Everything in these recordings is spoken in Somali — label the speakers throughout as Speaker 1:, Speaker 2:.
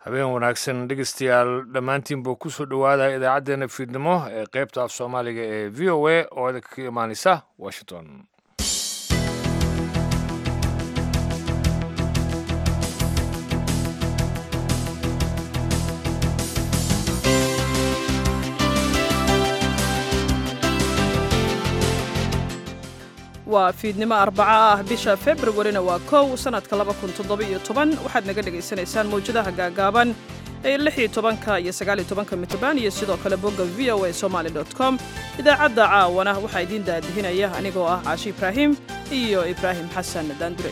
Speaker 1: habeen wanaagsan dhegeystayaal dhammaantiinba ku soo dhowaada idaacaddeenna fiidnimo ee qaybta af soomaaliga ee v o a oo idinka ka imaaneysa washington
Speaker 2: waa fiidnimo arbaco ah bisha februarina waa kow sannadka waxaad naga dhegaysanaysaan mawjadaha gaagaaban ee tobanka iyo sagaalitobanka mitrbaan iyo sidoo kale bogga v o a somaali com idaacadda caawana waxaa idiin daadihinaya anigoo ah caashi ibraahim iyo ibraahim xasan daandure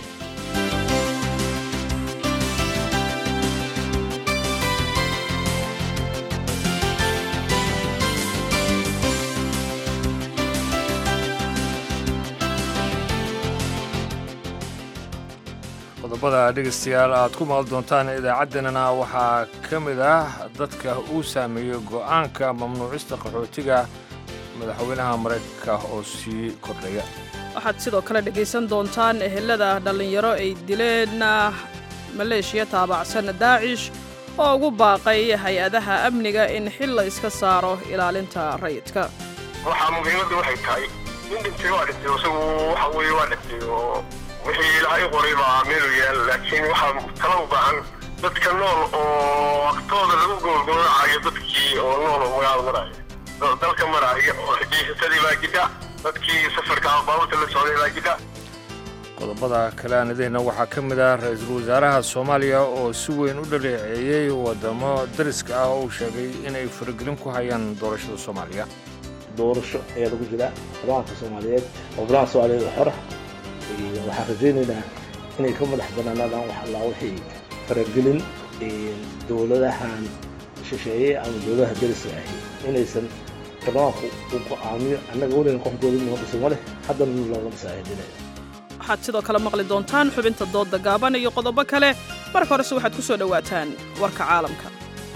Speaker 1: qodobada dhegeystayaal aad ku maqli doontaan idaacaddeenana waxaa ka mid ah dadka uu saameeyey go'aanka mamnuucista qaxootiga madaxweynaha maraykanka oo sii kordhaya
Speaker 2: waxaad sidoo kale dhegaysan doontaan ehelada dhallinyaro ay dileen maleeshiya taabacsan daacish oo ugu baaqay hay-adaha amniga in xil la iska saaro ilaalinta rayidka
Speaker 3: waxaa muhiimadda waxay tahay nin dhintay waa dhintay isagu waxa weeye waa dhintay oo wixii ilaahay qoray baa meelu yaal laakiin waxaa tala u baahan dadka nool oo waqtooda lagu goolgooracayo dadkii oo nool oo magaalo maraayo dalka maraayo oo xijiisatadii baa jidha dadkii safarka baabuurta la socday baa jidha
Speaker 1: qodobada kale aan idihna waxaa ka mid ah ra-iisul wasaaraha soomaaliya oo si weyn u dhaleeceeyey waddamo dariska ah oo uu sheegay inay faragelin ku hayaan doorashada soomaaliya
Speaker 4: doorasho ayaa lagu jiraa baarlamaanka soomaaliyeed oo baarlamaanka soomaaliyeed xora waxaan rajaynaynaa inay ka madax banaanaadaan wax allaa wixii faragelin dowladahan shisheeye ama dowladaha dariska ahi inaysan baarlamaanku u go'aamiyo annaga weligan qof dowlad noo dhisan ma leh haddana looma dhisaahidinaya
Speaker 2: waxaad sidoo kale maqli doontaan xubinta doodda gaaban iyo qodobo kale marka horese waxaad ku soo dhowaataan warka caalamka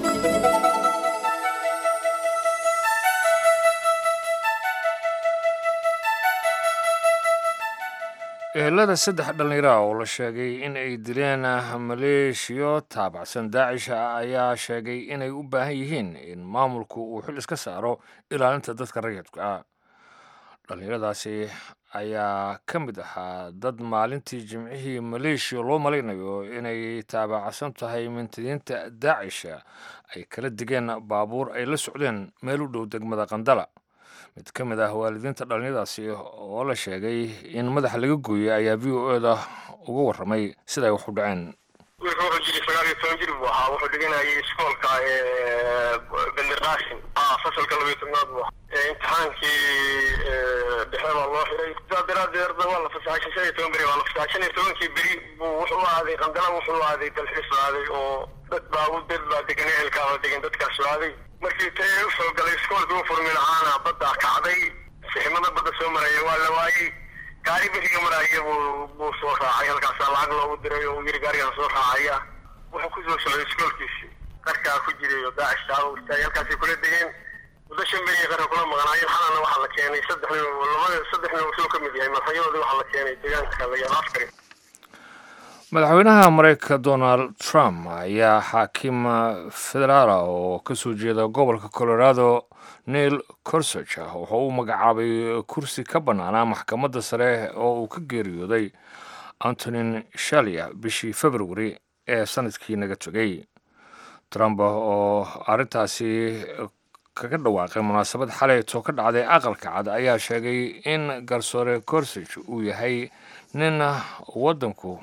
Speaker 1: ehelada saddex dhallinyara oo la sheegay in ay dileen maleeshiyo taabacsan daacisha ayaa sheegay inay u baahan yihiin in maamulku uu xil iska saaro ilaalinta dadka rayidka ah dhallinyaradaasi ayaa ka mid ahaa dad maalintii jimcihii maleeshiya loo malaynayo inay taabacsan tahay mintidiinta daacisha ay kala digeen baabuur ay la socdeen meel u dhow degmada qandala mid ka mid ah waalidiinta dhallinyadaasi oo la sheegay in madaxa laga gooyey ayaa v o eda uga warramay sida ay wax u dhaceen
Speaker 3: wiilka wuxuu jiray sagaal iyo toban jir buu ahaa wuxuu dhiganayay iskoolka benderqashin fasalka labayo tobnaad buu ahaa imtixaankii dhexe baa loo xiray sidaa daraadeed waa la fasaxay shan iyo toban beri waa la fasaxay shan iyo tobankii beri buu wuxuu aaday qandala wuxuu aaday dalxiis aaday oo dad baa dad baa degan ehelkaaba degan dadkaas aaday markii tee u soo galay iskoolkii u furmi lahaana badda kacday siximada badda soo maraya waa la waayey gaari bixiga maraya buu buu soo raacay halkaasaa lacag loogu diray oo yiri gaarigaan soo raacaya wuxuu kusoo socday iskoolkiisii qarkaa ku jiray oo daacishtaa u istaagay halkaasay kula degeen muddo shan beriya qarka kula maqnaayeen xalana waxaa la keenay saddex nin labada saddex nin wuxuu ka mid yahay madaxyadoodii waxaa la keenay deegaanka layaal askari
Speaker 1: madaxweynaha maraykanka donald trump ayaa xaakim federaala oo ka soo jeeda gobolka colorado neil corsage wuxuu u magacaabay kursi ka bannaanaa maxkamadda sare oo uu ka geeriyooday antonin shalia bishii februari ee sanadkii naga tegay trump oo arrintaasi kaga dhawaaqay munaasabad xalayto ka dhacday aqalka cad ayaa sheegay in garsoore corsage uu yahay nin waddanku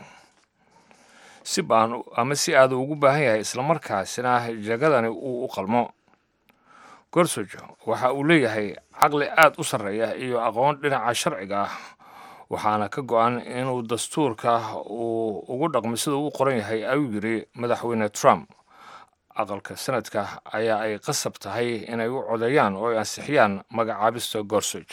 Speaker 1: si baan ama si aada ugu baahan yahay islamarkaasina jagadani uu u qalmo gorsoj waxa uu leeyahay caqli aad u sarreeya iyo aqoon dhinaca sharciga ah waxaana ka go-an inuu dastuurka uu ugu dhaqmo sida uu qoran yahay ayuu yidhi madaxweyne trump aqalka sanadka ayaa ay qasab tahay inay u codeeyaan oo ay ansixiyaan magacaabista gorsoj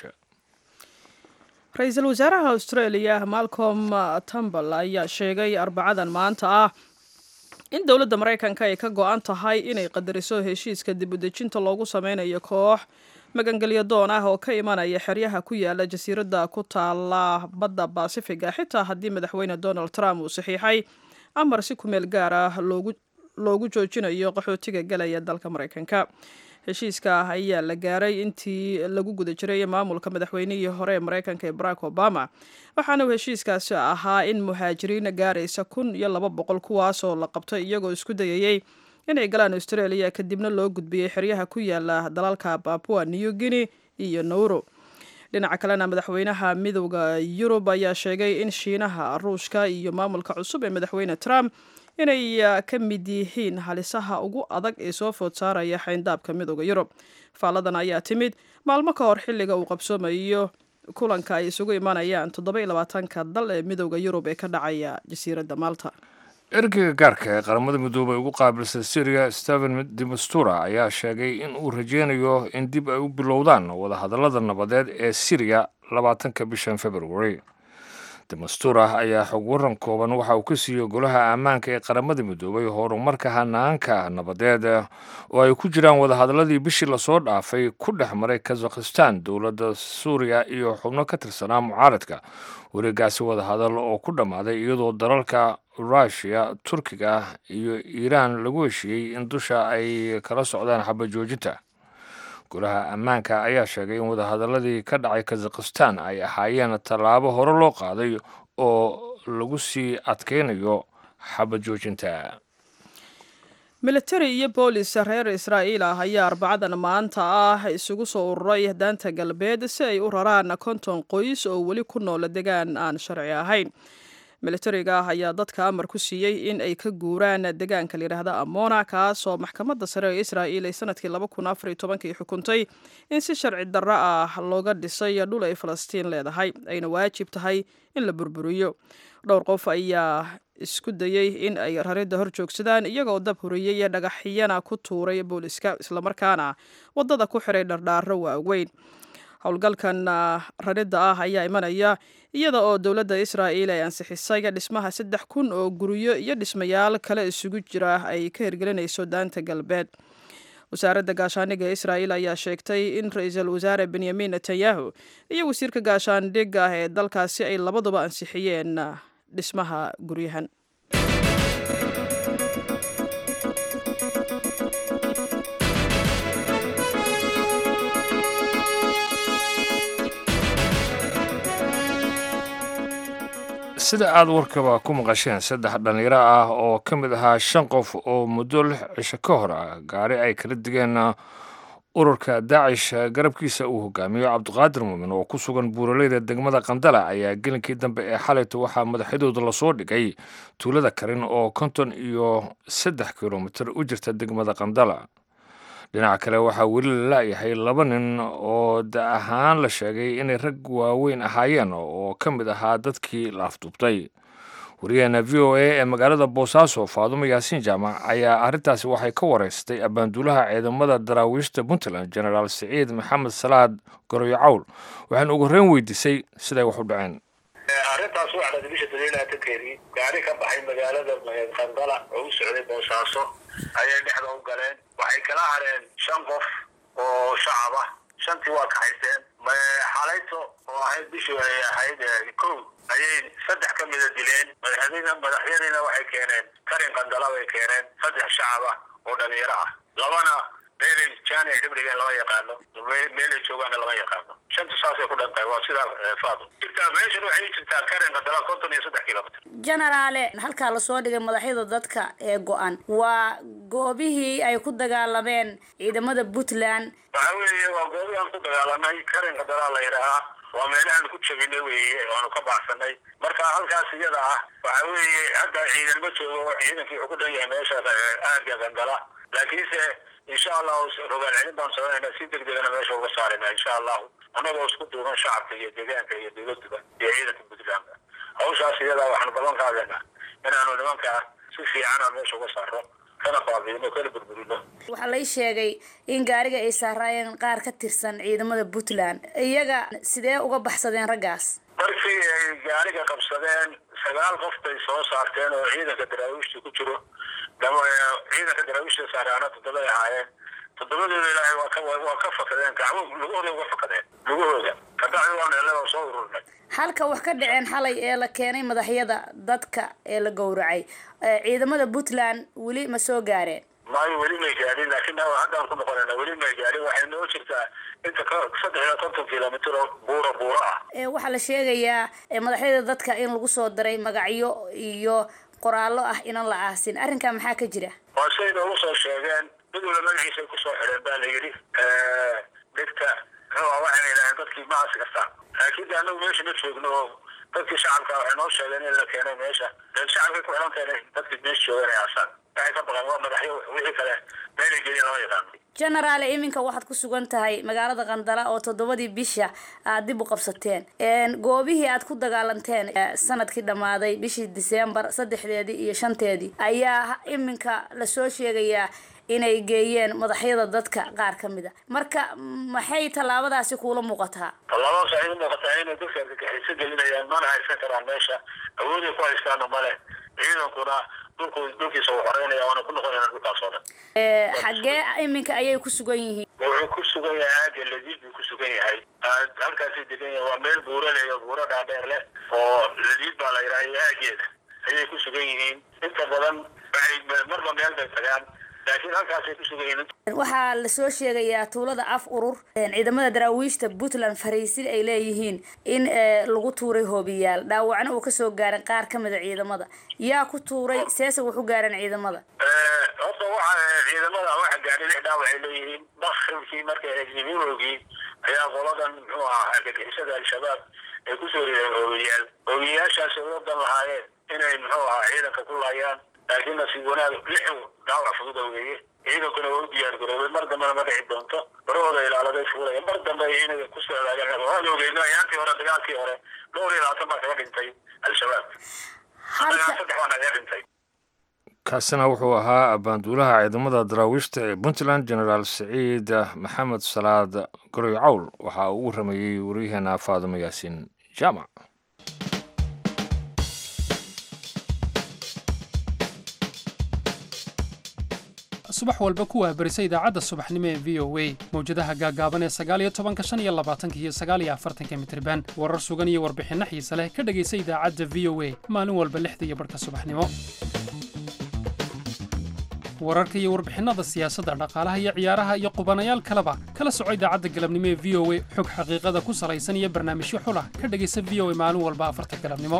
Speaker 2: ra-iisul wasaaraha australia malcolm tambal ayaa sheegay arbacadan maanta ah in dowladda maraykanka ay ka go-an tahay inay qadariso heshiiska dibudejinta loogu sameynayo koox magangelyo doon ah oo ka imanaya xeryaha ku yaala jasiiradda ku taala badda baasifiga xitaa haddii madaxweyne donald trump uu saxiixay amar si kumeel gaar ah loogu loogu joojinayo qaxootiga galaya dalka maraykanka heshiiska ah ayaa la gaaray intii lagu guda jiray maamulka madaxweynihii hore ee maraykanka ee barack obama waxaana uu heshiiskaasi ahaa in muhaajiriin gaaraysa kun iyo laba boqol kuwaasoo la qabtay iyagoo isku dayayey inay galaan australia kadibna loo gudbiyey xeryaha ku yaala dalalka babua new guinea iyo nauro dhinaca kalena madaxweynaha midowda yurub ayaa sheegay in shiinaha ruushka iyo maamulka cusub ee madaxweyne trump inay ka mid yihiin halisaha ugu adag ee soo food saaraya xayndaabka midowda yurub faalladan ayaa timid maalmo ka hor xilliga uu qabsoomayo kulanka ay isugu imanayaan toddoba-iyo labaatanka dal ee midowda yurub ee ka dhacaya jasiiradda malta
Speaker 1: ergeyga gaarka ee qaramada midoobay ugu qaabilsan syriya stephen demastura ayaa sheegay in uu rajeynayo in dib ay u bilowdaan wadahadallada nabadeed ee syriya labaatanka bishan february demastura ayaa xog waran kooban waxa uu ka siiyey golaha ammaanka ee qaramada midoobay horumarka hanaanka nabadeed oo ay ku jiraan wadahadalladii bishii lasoo dhaafay ku dhex maray kazakhistan dowladda suuriya iyo xubno ka tirsanaa mucaaradka wareegaasi wadahadal oo ku dhammaaday iyadoo dalalka ruushiya turkiga iyo iiraan lagu heshiiyey in dusha ay kala socdaan xabajoojinta golaha ammaanka ayaa sheegay in wadahadaladii ka dhacay kazakhistan ay ahaayeen tallaabo hore loo qaaday oo lagu sii adkaynayo xabajoojinta
Speaker 2: militari iyo boolis reer israa'iil ah ayaa arbacadan maanta ah isugu soo ururay daanta galbeed si ay u raraan konton qoys oo weli ku noola degaan aan sharci ahayn militariga ah ayaa dadka amar ku siiyey in ay ka guuraan degaanka layidhaahda amona kaasoo maxkamadda sare ee israa'iil ay sanadkii laba kun afar iyo tobankii xukuntay in si sharci darro ah looga dhisay dhul ay falastiin leedahay ayna waajib tahay in la burburiyo dhowr qof ayaa isku dayey in ay raridda hor joogsadaan iyagoo dab huriyey iyo dhagaxyana ku tuuray booliska islamarkaana waddada ku xiray dhardhaaro waaweyn howlgalkan raridda ah ayaa imanaya iyada oo dowladda israa'iil ay ansixisay dhismaha saddex kun oo guryo iyo dhismayaal kale isugu jira ay ka hirgelinayso daanta galbeed wasaaradda gaashaandhigga israa'iil ayaa sheegtay in ra-iisul wasaare benyamin netanyahu iyo wasiirka gaashaandhigga ah ee dalkaasi ay labaduba ansixiyeen dhismaha guryahan
Speaker 1: sida aada warkaba ku maqasheen saddex dhallinyaro ah oo ka mid ahaa shan qof oo muddo lix cisho ka hor ah gaari ay kala digeen ururka daacish garabkiisa uu hogaamiyo cabdiqaadir muumin oo ku sugan buuraleyda degmada qandala ayaa gelinkii dambe ee xalayta waxaa madaxyadooda lasoo dhigay tuulada karin oo konton iyo saddex kilomitir u jirta degmada qandala dhinaca kale waxaa weli la la'yahay laba nin oo da ahaan la sheegay inay rag waaweyn ahaayeen oo ka mid ahaa dadkii la afduubtay wariyaheena v o a ee magaalada boosaaso faadumo yaasiin jaamac ayaa arrintaasi waxay ka wareystay abbaanduulaha ciidamada daraawiishta puntland genaraal siciid maxamed salaad goroyo cawl waxaana ugu horreyn weydiisay siday wax u dhaceen
Speaker 3: arrintaas waa dhacday bisha daliilaatankeedii gaari ka baxay magaalada qandala oo u socday boosaaso ayay dhexda u galeen waxay kala hareen shan qof oo shacab ah shantii waa kaxaysteen xalayto oo ahayd bishii ay ahayd kow ayay saddex ka mida dileen madaxyadiina madaxyadiina waxay keeneen karin qandala bay keeneen saddex shacab ah oo dhalinyaro ah labana meelay jaani ay dhibdhigeen lama yaqaano meelay joogaana lama yaqaano shanta saasay ku dhan tahay waa sidaa faado jirtaa meeshan waxay jirtaa karin qandala konton iyo saddex kilomitr
Speaker 5: jenaraale halkaa lasoo dhigay madaxyada dadka ee go-an waa goobihii ay ku dagaalameen ciidamada puntland
Speaker 3: waxa weeye waa goobihii aan ku dagaalanay karin qandala la yidhaahaa waa meelahaan ku jabinay weeye waanu ka baxsanay marka halkaas iyada ah waxa weeye hadda ciidan ma joogo ciidankii wuxuu ku dhan yahay meesha aaga qandala laakiinse insha allahu rogaal celin baan sameynayna si degdegana meesha uga saarayna insha allahu annagoo isku duuban shacabka iyo deegaanka iyo dowladuba iyo ciidanka puntlandka hawshaas iyadaa waxaanu ballan qaadayna inaanu nimanka si fiicana meesha uga saaro kana baabiino kana burburino
Speaker 5: waxaa lay sheegay in gaariga ay saaraayeen qaar ka tirsan ciidamada puntland iyaga sidee uga baxsadeen raggaas
Speaker 3: markii ay gaariga qabsadeen sagaal qof bay soo saarteen oo ciidanka daraawiishta ku jiro ciidanka daraawiishta saaraana toddobay ahaayeen toddobadooda ilaahay waa ka waa ka fakadeen gacmo lugahooda uga fakadeen lugahooda kabacdi waan helay oo soo ururnay
Speaker 5: halka wax ka dhaceen xalay ee la keenay madaxyada dadka ee la gowracay ciidamada puntland weli ma soo gaareen
Speaker 3: maayo weli may gaadhin laakiin haddaan ku noqonayna weli may gaadhin waxay noo jirtaa inta ka saddex iyo konton kilomitr oo buura buura ah
Speaker 5: waxaa la sheegayaa madaxyada dadka in lagu soo diray magacyo iyo qoraallo ah inan la aasin arrinkaa maxaa ka jira
Speaker 3: waa siday noogu soo sheegeen mid walba magaciisay kusoo xidheen baa la yidhi dhigta muxuu waxayna yidhaaheen dadkii ma aasi kartaan laakiin de annagu meesha ma joogno oo dadkii shacabka waxay noo sheegeen in la keenay meesha dee shacabkay ku xilan keenay dadkii meesha joogan ay aasaan waxay ka baqeen waa madaxyo wixii kale meelay gelin lama yaqaano
Speaker 5: genaraale iminka waxaad ku sugan tahay magaalada qandala oo toddobadii bisha aad dib u qabsateen goobihii aad ku dagaalanteen sanadkii dhammaaday bishii disembar saddexdeedii iyo shanteedii ayaa iminka lasoo sheegayaa inay geeyeen madaxyada dadka qaar ka mid a marka maxay tallaabadaasi kuula muuqataa
Speaker 3: tallaabadaas waxay u muuqataa inay dadka argagixiso gelinayaan mana haysan karaan meesha awooday ku haystaana male ciidankuna dhulku dhulkiisa uu xoreynaya waana ku noqonayna dhulkaas oo dhan
Speaker 5: xaggee iminka ayay ku sugan yihiin
Speaker 3: wuxuu ku sugan yahay aaga ladiid buu ku sugan yahay halkaasay degan yahay waa meel buuro leh oo buuro dhaadheer leh oo ladiid baa la yidhaha aageeda ayay ku sugan yihiin inta badan waxay marba meel bay tagaan laakiin halkaasay ku sugan yihiin
Speaker 5: waxaa lasoo sheegayaa tuulada af urur ciidamada daraawiishta puntland fariisin ay leeyihiin in lagu tuuray hoobiyaal dhaawacna uu kasoo gaarin qaar ka mida ciidamada yaa ku tuuray seese wuxu gaareen ciidamada
Speaker 3: horta waxa ciidamada waxa gaadhay lix dhaawac ay leeyihiin bakribkii markay eegniminogii ayaa qoladan muxuu ahaa argagixisada al-shabaab ay kusoo rideen hoobiyaal hoobiyayaashaasi uga dan lahaayeen inay muxuu ahaa ciidanka ku laayaan laakiin nasiib wanaag lix dhaawac fudud weeye ciidankuna waa u diyaar garoobay mar dambena ma dhici doonto barahooda ilaaladay fuulaya mar dambe inay ku socdaayeen waan ogeyn ayaantii hore dagaalkii hore dhowr iyo labaatan baa kaga dhintay al-shabaab saddex baa naga dhintay
Speaker 1: kaasina wuxuu ahaa abaanduulaha ciidamada daraawiishta ee puntland genaraal siciid maxamed salaad goroy cawl waxaa uu u rameeyey waryaheena faadimo yaasiin jaamac
Speaker 6: subax walba ku wahbarisa idaacadda subaxnimo ee v o a mawjadaha gaagaaban ee sagaaliyo tobanka shan iyo labaatanka iyo sagaaliyo afartanka mitriban warar sugan iyo warbixinno xiise leh ka dhegaysa idaacadda v o a maalin walba lixda iyo barhka subaxnimo wararka iyo warbixinnada siyaasadda dhaqaalaha iyo ciyaaraha iyo qubanayaal kaleba kala soco idaacadda galabnimo ee v o a xog xaqiiqada ku salaysan iyo barnaamijyo xulah ka dhegaysa v o a maalin walba afarta galabnimo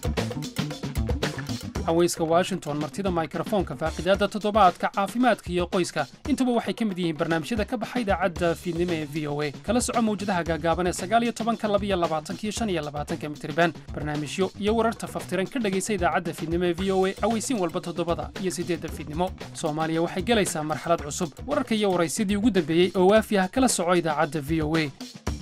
Speaker 6: haweyska washington martida mikrofoonka faaqidaadda toddobaadka caafimaadka iyo qoyska intuba waxay ka mid yihiin barnaamijyada ka baxa idaacadda fiidnimo ee v o a kala soco mawjadaha gaagaaban ee sagaaliyo tobanka labiyo labaatanka iyo shan iyo labaatanka mitriban barnaamijyo iyo wararta faftiran ka dhegaysa idaacadda fiidnimo ee v o a aweysiin walba toddobada iyo siddeedda fiidnimo soomaaliya waxay gelaysaa marxalad cusub wararka iyo waraysyadii ugu dambeeyey oo waafi ah kala soco idaacadda v o a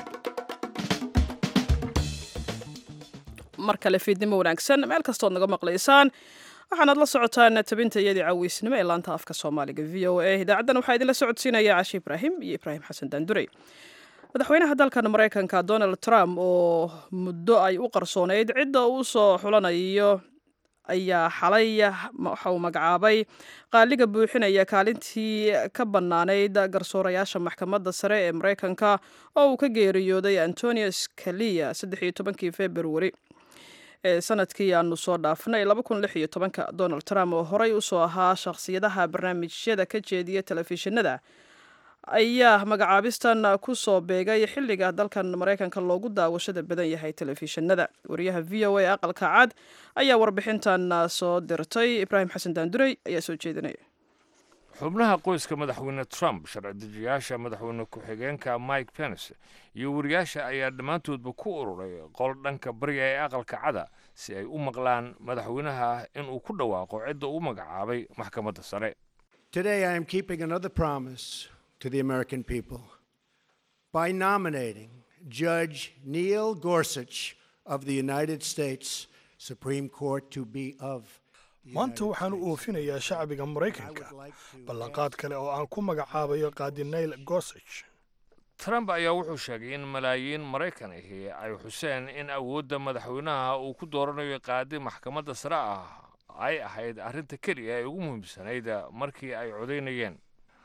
Speaker 2: mar kale fiidnimo wanaagsan meel kastood naga maqlaysaan waxaanaad la socotaan tabinta iyadii caawiysnimo ee laanta afka soomaaliga v o a idaacaddan waxaa idinla socodsiinaya cashi ibraahim iyo ibraahim xasan daandurey madaxweynaha dalkan maraykanka donald trump oo muddo ay u qarsoonayd cidda uu soo xulanayo ayaa xalay waxa uu magacaabay qaaliga buuxinaya kaalintii ka bannaanayd garsoorayaasha maxkamadda sare ee maraykanka oo uu ka geeriyooday antonio scalia saddex iyo tobankii februari ee sanadkii aanu soo dhaafnay ka donald trump oo horey usoo ahaa shakhsiyadaha barnaamijyada ka jeediya telefishinada ayaa magacaabistan ku soo beegay xilliga dalkan maraykanka loogu daawashada badan yahay telefishinada wariyaha v o a aqalka cad ayaa warbixintan soo dirtay ibraahim xasan daandurey ayaa soo jeedinaya
Speaker 1: xubnaha qoyska madaxweyne trump sharci dejiyaasha madaxweyne ku-xigeenka mike pence iyo wariyaasha ayaa dhammaantoodba ku ururay qol dhanka bariga ee aqalka cada si ay u maqlaan madaxweynaha inuu ku dhawaaqo cidda uu magacaabay maxkamadda sare
Speaker 7: Today, I am keeping another promise to the American people by nominating Judge Neil Gorsuch of the United States Supreme Court to be of
Speaker 8: maanta waxaan u oofinayaa shacbiga maraykanka ballanqaad kale oo aan ku magacaabayo qaadi nail gorsage
Speaker 1: trump ayaa wuxuu sheegay in malaayiin maraykan ahi ay xuseen in awoodda madaxweynaha uu ku dooranayo qaadi maxkamadda sare ah ay ahayd arrinta keliya ee ugu muhiimsanayd markii ay codaynayeen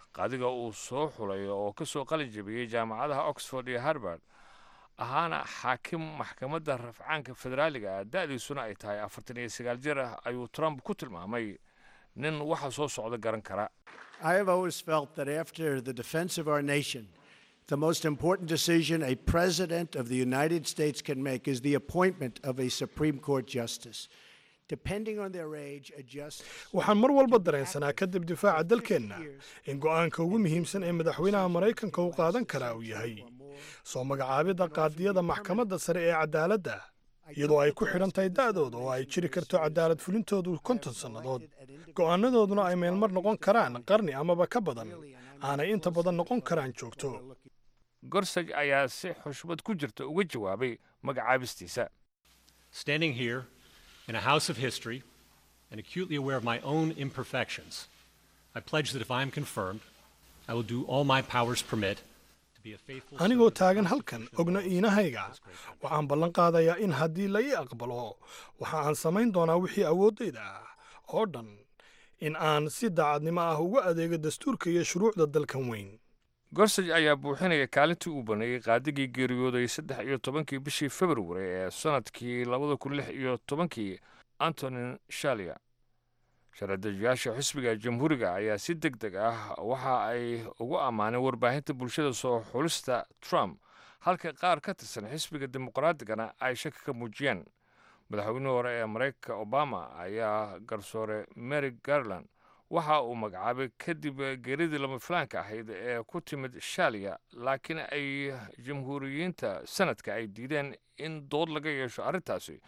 Speaker 1: qaadiga uu soo xulay oo ka soo qalin jabiyey jaamacadaha oxford iyo harbard ahaana xaakim maxkamadda rafcaanka federaaliga ah da-diisuna ay tahay afartan iyo sagaal jir ah ayuu trump ku tilmaamay nin waxa soo socda garan kara
Speaker 7: I have always felt that after the defense of our nation, the most important decision a president of the United States can make is the appointment of a Supreme Court justice. Depending on their age, a justice.
Speaker 8: waxaan mar walba dareensanaa kadib difaaca dalkeenna in go'aanka ugu muhiimsan ee madaxweynaha maraykanka uu qaadan karaa uu yahay soo magacaabidda qaadiyada maxkamadda sare ee cadaaladda iyadoo ay ku xidhan tahay da'dooda oo ay jiri karto cadaalad fulintoodu konton sannadood go'aanadooduna ay meelmar noqon karaan qarni amaba ka badan aanay inta badan noqon karaan joogto
Speaker 1: gorsaj ayaa si xushmad ku jirta uga jawaabay magacaabistiisa
Speaker 9: Standing here in a house of history and acutely aware of my own imperfections, I pledge that if I am confirmed, I will do all my powers permit to be a faithful
Speaker 8: anigoo taagan halkan ogna iinahayga waxaan ballan qaadayaa in haddii la ii aqbalo waxa aan samayn doonaa wixii awooddayda ah oo dhan in aan si daacadnimo ah ugu adeego dastuurka iyo shuruucda dalkan weyn
Speaker 1: gorsaj ayaa buuxinaya kaalintii uu baneeyey qaadigii geeriyooday saddex iyo tobankii bishii februari ee sannadkii labada kun lix iyo tobankii antonin shalia sharadajiyaasha xisbiga jamhuuriga ayaa si deg deg ah waxa ay ugu ammaaneen warbaahinta bulshada soo xulista trump halka qaar ka tirsan xisbiga dimuqraatigana ay shaki ka muujiyeen madaxweynihii hore ee maraykanka obama ayaa garsoore mary garland waxa uu magacaabay kadib geeridii lama filaanka ahayd ee ku timid shaaliya laakiin ay jamhuuriyiinta sanadka ay diideen in dood laga yeesho arrintaasi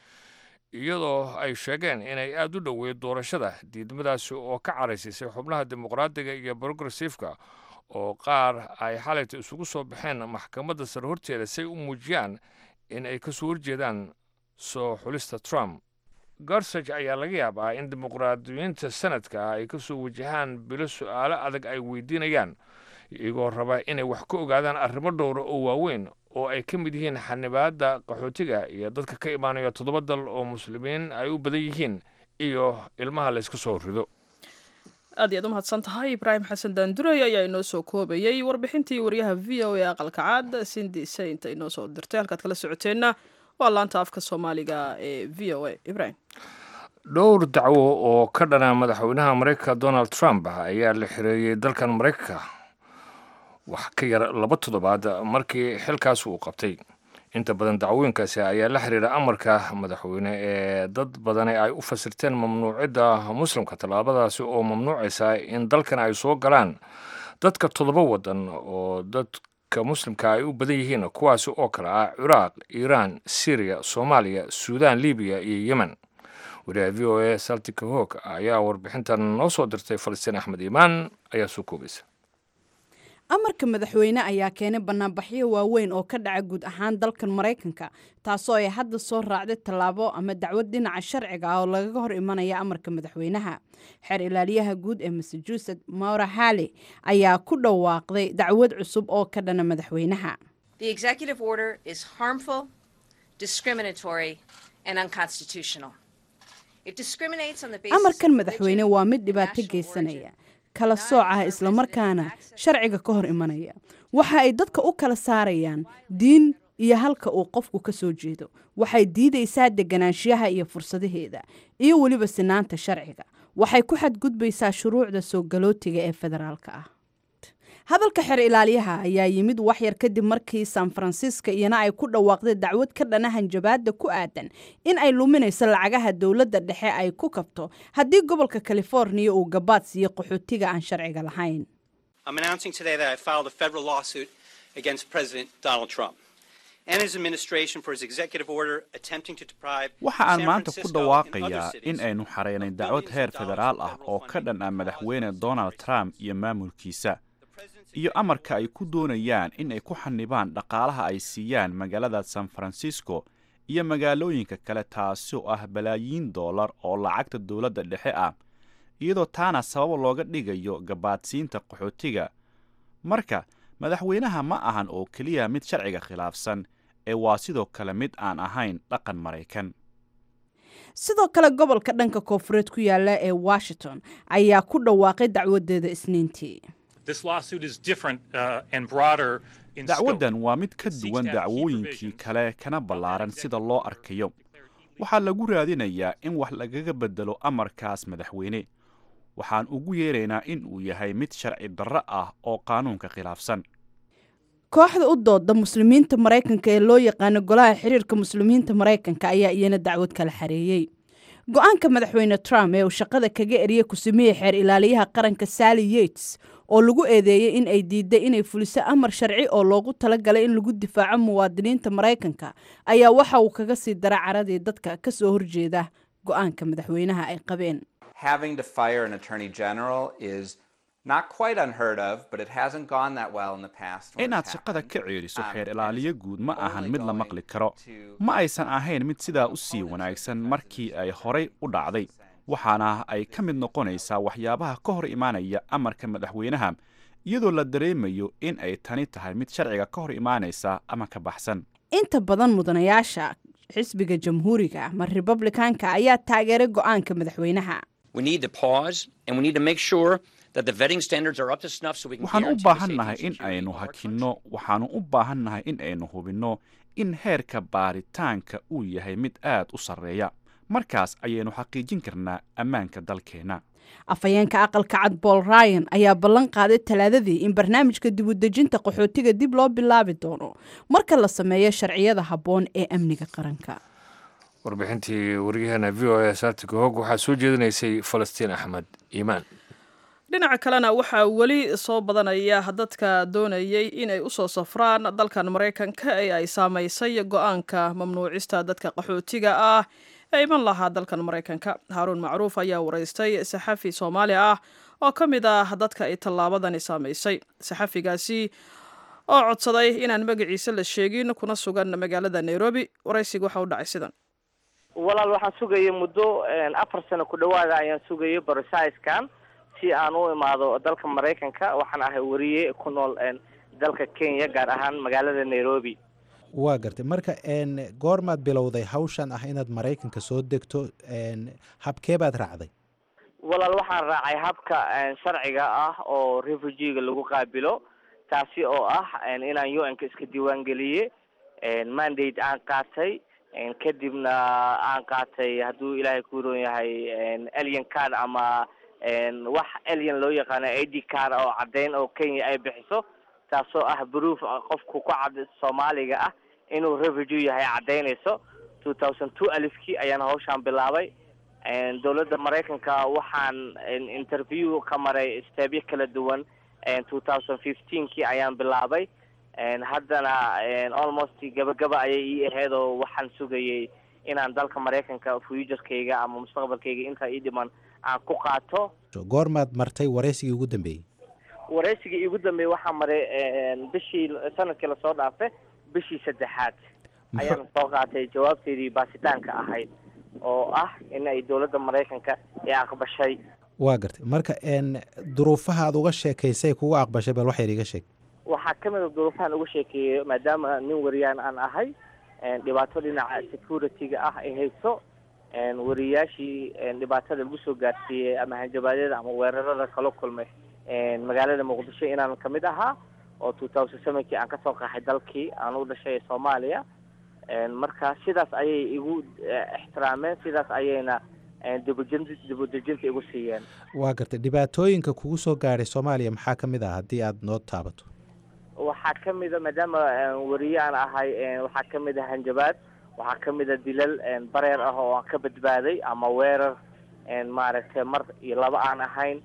Speaker 1: iyadoo ay sheegeen inay aada u dhoweyd doorashada diidmadaasi oo ka caraysisay xubnaha dimuqraadiga iyo progressifka oo qaar ay xalayta isugu soo baxeen maxkamadda sare horteeda si ay u muujiyaan in ay kasoo horjeedaan soo xulista trump gorsaj ayaa laga yaabaa in dimuqraadiyiinta sanadka ay kasoo wajahaan bilo su-aalo adag ay weydiinayaan iyagoo raba inay wax ka ogaadaan arrimo dhowra oo waaweyn oo ay ka mid yihiin xanibaadda qaxootiga iyo dadka ka imaanaya toddoba dal oo muslimiin ay u badan yihiin iyo ilmaha layska soo rido
Speaker 2: aad iyaad u mahadsan tahay ibraahim xasan daandurey ayaa inoo soo koobayey warbixintii waryaha v o e aqalka caad sindi saint inoo soo dirtay halkaad kala socoteenna waa laanta afka soomaaliga ee v o a ibraahim
Speaker 1: dhowr dacwo oo ka dhana madaxweynaha maraykanka donald trump ayaa la xireeyey dalkan maraykanka wax ka yar laba toddobaad markii xilkaas uu qabtay inta badan dacwooyinkaasi ayaa la xiriira amarka madaxweyne ee dad badani ay u fasirteen mamnuucidda muslimka tallaabadaasi oo mamnuucaysa in dalkan ay soo galaan dadka toddoba wadan oo dadka muslimka ay u badan yihiin kuwaasi oo kale ah ciraaq iiraan syriya soomaaliya suudaan libiya iyo yemen wariyaha v o a saltika hoog ayaa warbixintan noo soo dirtay falastiin axmed iimaan ayaa soo koobaysa
Speaker 10: amarka madaxweyne ayaa keenay banaanbaxyo waaweyn oo ka dhaca guud ahaan dalkan maraykanka taasoo ay hadda soo raacday tallaabo ama dacwad dhinaca sharciga ah oo lagaga hor imanaya amarka madaxweynaha xeer ilaaliyaha guud ee massachusetts maura halley ayaa ku dhawaaqday dacwad cusub oo ka dhana madaxweynaha
Speaker 11: The executive order is harmful, discriminatory, and unconstitutional. It discriminates on the basis
Speaker 10: amarkan
Speaker 11: of
Speaker 10: madaxweyne
Speaker 11: religion
Speaker 10: waa mid
Speaker 11: and
Speaker 10: dhibaato
Speaker 11: national
Speaker 10: geysanaya
Speaker 11: origin.
Speaker 10: kala sooc ah islamarkaana sharciga ka hor imanaya waxa ay dadka u kala saarayaan diin iyo halka uu qofku ka soo jeedo waxay diidaysaa deganaanshiyaha iyo fursadaheeda iyo weliba sinaanta sharciga waxay ku xadgudbaysaa shuruucda soo galootiga ee federaalka ah hadalka xeer ilaaliyaha ayaa yimid waxyar kadib markii san francisco iyana ay ku dhawaaqday dacwad ka dhana hanjabaada ku aadan in ay luminayso lacagaha dowladda dhexe ay ku kabto haddii gobolka californiya uu gabaad siiyo qaxootiga aan sharciga lahayn
Speaker 12: I'm announcing today that I filed a federal lawsuit against President Donald Trump and his administration for his executive order attempting to deprive
Speaker 13: waxa aan
Speaker 12: San
Speaker 13: maanta ku
Speaker 12: Francisco and other
Speaker 13: dhawaaqayaa
Speaker 12: cities
Speaker 13: in aynu xareynay dacwad heer federaal ah oo ka dhan ah madaxweyne donald trump iyo maamulkiisa iyo amarka ay ku doonayaan in ay ku xanibaan dhaqaalaha ay siiyaan magaalada san francisco iyo magaalooyinka kale taasi oo ah balaayiin doolar oo lacagta dowladda dhexe ah iyadoo taana sabab looga dhigayo gabaadsiinta qaxootiga marka madaxweynaha ma ahan oo keliya mid sharciga khilaafsan ee waa sidoo kale mid aan ahayn dhaqan maraykan
Speaker 10: sidoo kale gobolka dhanka koofureed ku yaala ee washington ayaa ku dhawaaqay dacwadeeda isniintii
Speaker 14: This lawsuit is different uh, and broader in scope.
Speaker 13: dacwaddan waa mid ka duwan dacwooyinkii kale kana ballaaran sida loo arkayo waxaa lagu raadinayaa in wax lagaga beddelo amarkaas madaxweyne waxaan ugu yeeraynaa in uu yahay mid sharci darro ah oo qaanuunka khilaafsan
Speaker 10: kooxda u dooda muslimiinta maraykanka ee loo yaqaano golaha xiriirka muslimiinta maraykanka ayaa iyana dacwad kala xareeyey go-aanka madaxweyne trump ee uu shaqada kaga eriyey ku-sameeye xeer ilaaliyaha qaranka sally yates oo lagu eedeeyey in ay diiday inay fuliso amar sharci oo loogu talagalay in lagu difaaco muwaadiniinta maraykanka ayaa waxa uu kaga sii dara caradii dadka ka soo horjeeda go-aanka madaxweynaha ay qabeen
Speaker 15: having to fire an attorney general is not quite unheard of, but it hasn't gone that well in the past. when
Speaker 13: inaad
Speaker 15: it's
Speaker 13: shaqada ka
Speaker 15: happened.
Speaker 13: ceeliso
Speaker 15: Um,
Speaker 13: xeer
Speaker 15: and
Speaker 13: ilaaliyo guud ma ahan mid la maqli karo
Speaker 15: to-
Speaker 13: ma aysan ahayn mid sidaa u sii wanaagsan markii ay horay u dhacday waxaana ay ka mid noqonaysaa waxyaabaha ka hor imaanaya amarka madaxweynaha iyadoo la dareemayo in ay tani tahay mid sharciga ka hor imaanaysa ama ka baxsan
Speaker 10: inta badan mudanayaasha xisbiga jamhuuriga ama republikaanka ayaa taageeray go-aanka madaxweynaha
Speaker 16: We need to pause and we need to make sure that the vetting standards are up to snuff so we can
Speaker 13: waxaan u
Speaker 16: guarantee the
Speaker 13: baahan
Speaker 16: safety
Speaker 13: nahay
Speaker 16: and
Speaker 13: in
Speaker 16: security
Speaker 13: aynu
Speaker 16: of our
Speaker 13: hakinno waxaanu u baahan nahay in aynu hubinno in heerka baaritaanka uu yahay mid aad u sarreeya markaas ayaynu xaqiijin karnaa ammaanka dalkeenna
Speaker 10: afhayeenka aqalka cad bool ryan ayaa ballan qaaday talaadadii in barnaamijka dibudejinta qaxootiga dib loo bilaabi doono marka la sameeyo sharciyada habboon ee amniga qaranka
Speaker 1: warbixintii waryaheena v o a saartiga hoog waxaa soo jeedinaysay falastiin axmed iimaan
Speaker 2: dhinaca kalena waxaa weli soo badanaya dadka doonayay inay usoo safraan dalkan maraykanka ee ay saamaysay go-aanka mamnuucista dadka qaxootiga ah ee iman lahaa dalkan maraykanka haaruun macruuf ayaa waraystay saxafi soomaali ah oo ka mid ah dadka ay tallaabadani saamaysay saxafigaasi oo codsaday inaan magaciisa la sheegin kuna sugan magaalada nairobi waraysiga waxa u dhacay sidan
Speaker 17: walaal waxaan sugayay muddo afar sano ku dhawaada ayaan sugayay borosiskan si aan u imaado dalka maraykanka waxaan ahay wariye ku nool dalka kenya gaar ahaan magaalada nairobi
Speaker 18: waa gartay marka n goormaad bilowday hawshan ah inaad maraykanka soo degto n habkee baad raacday
Speaker 17: walaal waxaan raacay habka sharciga ah oo refugiga lagu qaabilo taasi oo ah inaan u n-ka iska diiwaangeliye mandate aan qaatay kadibna aan qaatay hadduu ilaahay ku roon yahay alien card ama wax alien loo yaqaano a d card oo caddeyn oo kenya ay bixiso taasoo ah proof qofku ku cad soomaaliga ah inuu refugee yahay caddeynayso two thousand two alifkii ayaan hawshaan bilaabay dowladda maraykanka waxaan interview ka maray steebyo kala duwan two thousand fifteenkii ayaan bilaabay haddana almost gabagaba ayay ii ahayd oo waxaan sugayay inaan dalka maraykanka futurkayga ama mustaqbalkayga intaa ii dhiman aan ku qaato
Speaker 18: goormaad martay waraysigii ugu dambeeyey
Speaker 17: waraysigii iigu dambeeyey waxaa maray bishii sanadkii lasoo dhaafay bishii saddexaad ayaan soo qaatay jawaabteedii baasitaanka ahayd oo ah in ay dowladda maraykanka ay aqbashay
Speaker 18: waa gartay marka n duruufaha aad uga sheekaysay kugu aqbashay bal waxyar iga sheeg
Speaker 17: waxaa ka mid a duruufahan uga sheekeeyey maadaama nin wariyaan aan ahay dhibaato dhinaca security-ga ah ay hayso wariyaashii dhibaatada lagu soo gaarsiiyey ama hanjabaadyada ama weerarada kala kulmay magaalada muqdisho inaan kamid ahaa oo two thousand sevenkii aan kasoo qaxay dalkii aan u dhashay soomaaliya marka sidaas ayay igu ixtiraameen sidaas ayayna dibujin dibudejinta igu siiyeen
Speaker 18: waa gartay dhibaatooyinka kugu soo gaadhay soomaaliya maxaa ka mid ah haddii aad noo taabato
Speaker 17: waxaa ka mid a maadaama wariye aan ahay waxaa ka mid a hanjabaad waxaa ka mid a dilal bareer ah oo aan ka badbaaday ama weerar maaragtay mar iyo laba aan ahayn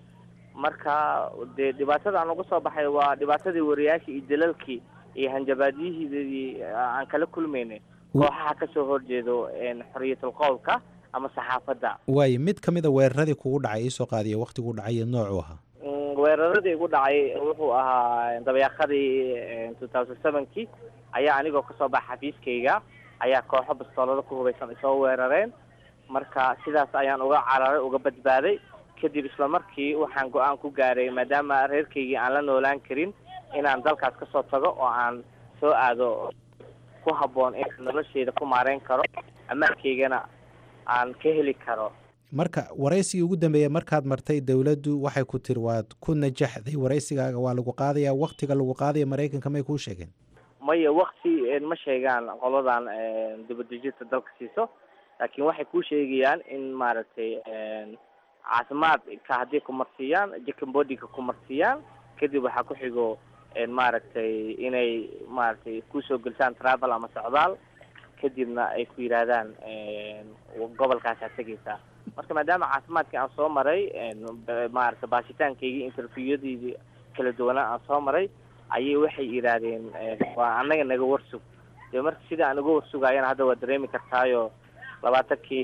Speaker 17: marka dee dhibaatada aan uga soo baxay waa dhibaatadii wariyaashii iyo dilalkii iyo hanjabaadyihii aan kala kulmaynay kooxaha kasoo horjeedo xoriyatul qowlka ama saxaafadda
Speaker 18: waayo mid ka mid a weeraradii kugu dhacay iisoo qaadiya waktigu dhacay iyo noocuu ahaa
Speaker 17: weeraradii igu dhacay wuxuu ahaa dabayaaqadii two thousand sevenkii ayaa anigoo kasoo baxa xafiiskayga ayaa kooxo bastoolada ku hubaysan isoo weerareen marka sidaas ayaan uga cararay uga badbaaday kadib isla markii waxaan go-aan ku gaaray maadaama reerkaygii aan la noolaan karin inaan dalkaas kasoo tago oo aan soo aado ku habboon in nolosheyda ku maareyn karo ammaankaygana aan ka heli karo
Speaker 18: marka waraysigii ugu dambeeya markaad martay dowladdu waxay ku tiri waad ku najaxday waraysigaaga waa lagu qaadaya waktiga lagu qaadaya maraykanka may kuu sheegeen
Speaker 17: maya wakti ma sheegaan qoladan dibadejinta dalka siiso laakiin waxay kuu sheegayaan in maaragtay caafimaadka haddii kumarsiiyaan jacambodiga kumarsiiyaan kadib waxaa ku xigo maaragtay inay maaragtay kusoo gelisaan travel ama socdaal kadibna ay ku yidhaahdaan gobolkaasaa tegaysaa marka maadaama caafimaadkii aan soo maray maaragtay baasitaankaygii interviewyadeydii kala duwanaa aan soo maray ayay waxay yidhaahdeen waa annaga naga warsug dee marka sida aan uga warsugaayana hadda waa dareemi kartaayo labaatankii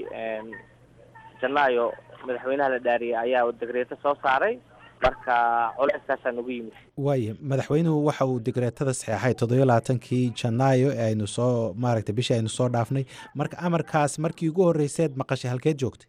Speaker 17: janaayo madaxweynaha la dhaariyay ayaa degreeto soo saaray marka culeyskaasaa nagu yimid
Speaker 18: waaya madaxweynuhu waxa uu digreetada saxeexay toddobiyo labaatankii janaayo ee aynu soo maaragtay bishii aynu soo dhaafnay marka amarkaas markii ugu horreyseed maqashay halkeed joogtay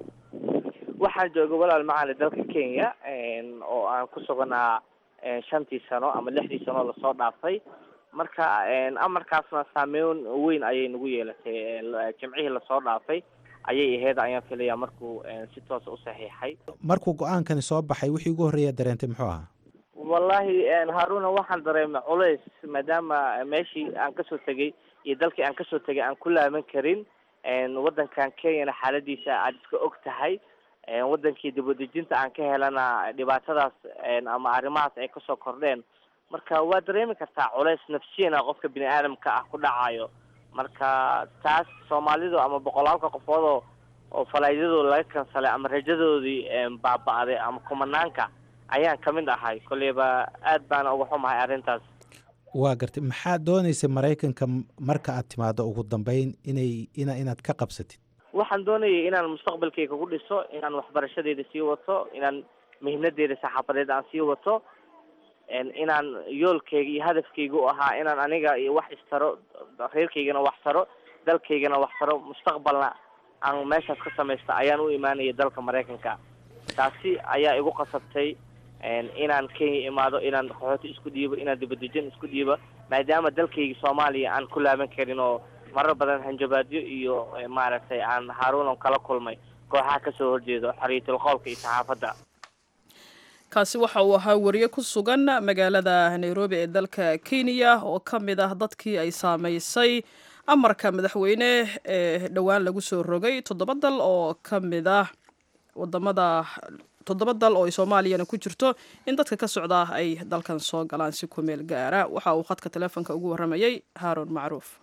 Speaker 17: waxaan joogay walaal macali dalka kenya oo aan ku suganaa shantii sano ama lixdii sano lasoo dhaafay marka amarkaasna saameyn weyn ayay nagu yeelatay jimcihii lasoo dhaafay ayay aheyd ayaan filaya markuu si toosa u saxiixay
Speaker 18: markuu go-aankani soo baxay wixii ugu horreeya dareentay muxuu ahaa
Speaker 17: wallahi haruna waxaan dareemay culays maadaama meeshii aan kasoo tegay iyo dalkii aan kasoo tegay aan ku laaban karin waddankan kenyana xaaladiisa aad iska og tahay wadankii dibadejinta aan ka helana dhibaatadaas ama arrimahaas ay kasoo kordheen marka waa dareemi kartaa culays nafsiyana qofka bini aadamka ah ku dhacayo marka taas soomaalidu ama boqolaalka qofoodoo oo falaaydadooda laga kansalay ama rajadoodii baaba-day ama kumanaanka ayaan kamid ahay kolleyba aad baana uga xumahay arrintaas
Speaker 18: waa gartay maxaad dooneysay maraykanka marka aad timaado ugu dambeyn inay ina inaad ka qabsatid
Speaker 17: waxaan doonayay inaan mustaqbalkayga ku dhiso inaan waxbarashadeeda sii wato inaan mihnadeeda saxaafadeed aan sii wato inaan yoolkayga iyo hadafkayga u ahaa inaan aniga iyo wax istaro reerkaygana wax taro dalkaygana wax taro mustaqbalna aan meeshaas ka samaysta ayaan u imaanaya dalka maraykanka taasi ayaa igu qasabtay inaan kenya imaado inaan qaxooti isku dhiibo inaan dibadejin isku dhiibo maadaama dalkayga soomaaliya aan ku laaban karin oo marar badan hanjabaadyo iyo maaragtay aan haaruunan kala kulmay kooxaha kasoo horjeedo xorriyatul qowlka iyo saxaafadda
Speaker 2: kaasi waxa uu ahaa wariye ku sugan magaalada nairobi ee dalka kenya oo ka mid ah dadkii ay saamaysay amarka madaxweyne ee dhowaan lagu soo rogay toddoba dal oo ka mid ah wadamada toddoba dal oo ay soomaaliyana ku jirto in dadka ka socda ay dalkan soo galaan si ku meel gaara waxa uu khadka taleefonka ugu warramayay haaron macruuf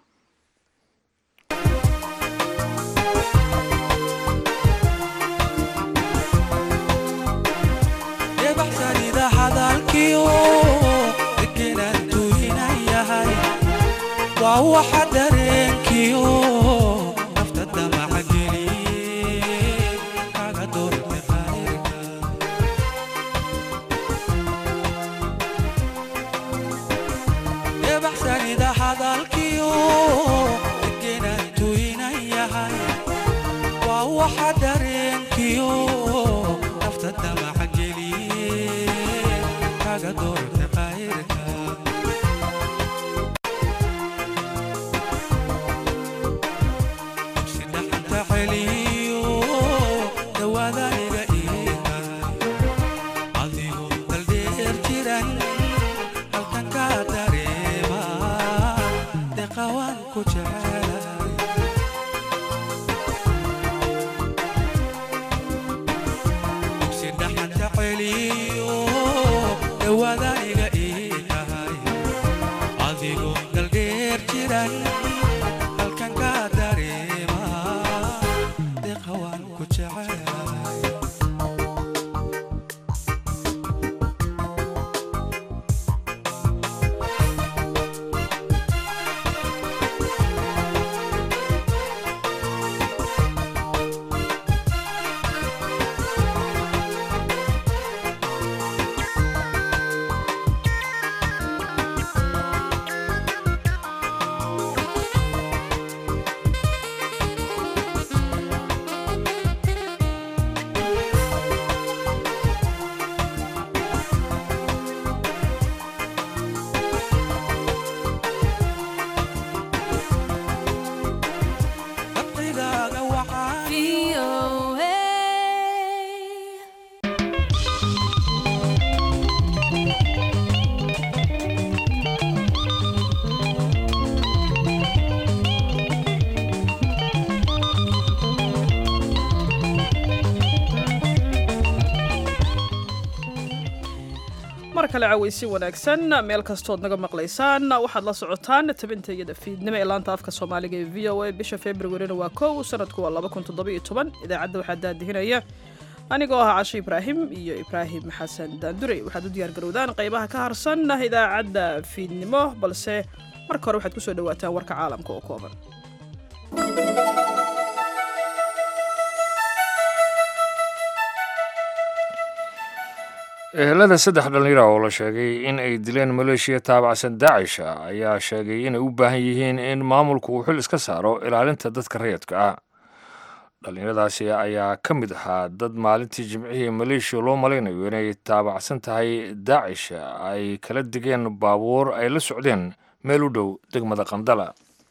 Speaker 19: waa waxa dareenkiyo nafta damaca geliye kaga doortay qayrka debaxsanida hadalkiyo degenaan tuynan yahay waa waxa dareenkiyo nafta damaca geliye kaga doortay qayrka dhaxanta celiyo dhawaadaniga ii
Speaker 2: kale cawaysi wanaagsan meel kastood naga maqlaysaan waxaad la socotaan tabinta iyada fiidnimo ee laanta afka soomaaliga ee v o a bisha februarina waa kow sanadku waa idaacadda waxaa daadihinaya anigoo ah cashe ibraahim iyo ibraahim xasan daandurey waxaad u diyaar garowdaan qaybaha ka harsan idaacadda fiidnimo balse marka hore waxaad kusoo dhawaataan warka caalamka oo kooban
Speaker 1: ehelada saddex dhallinyara oo la sheegay in ay dileen maleeshiya taabacsan daacisha ayaa sheegay inay u baahan yihiin in maamulku uu xil iska saaro ilaalinta dadka rayadka ah dhallinyaradaasi ayaa ka mid ahaa dad maalintii jimcihii maleeshiya loo malaynayo inay taabacsan tahay daacish ay kala digeen baabuur ay la socdeen meel u dhow degmada qandala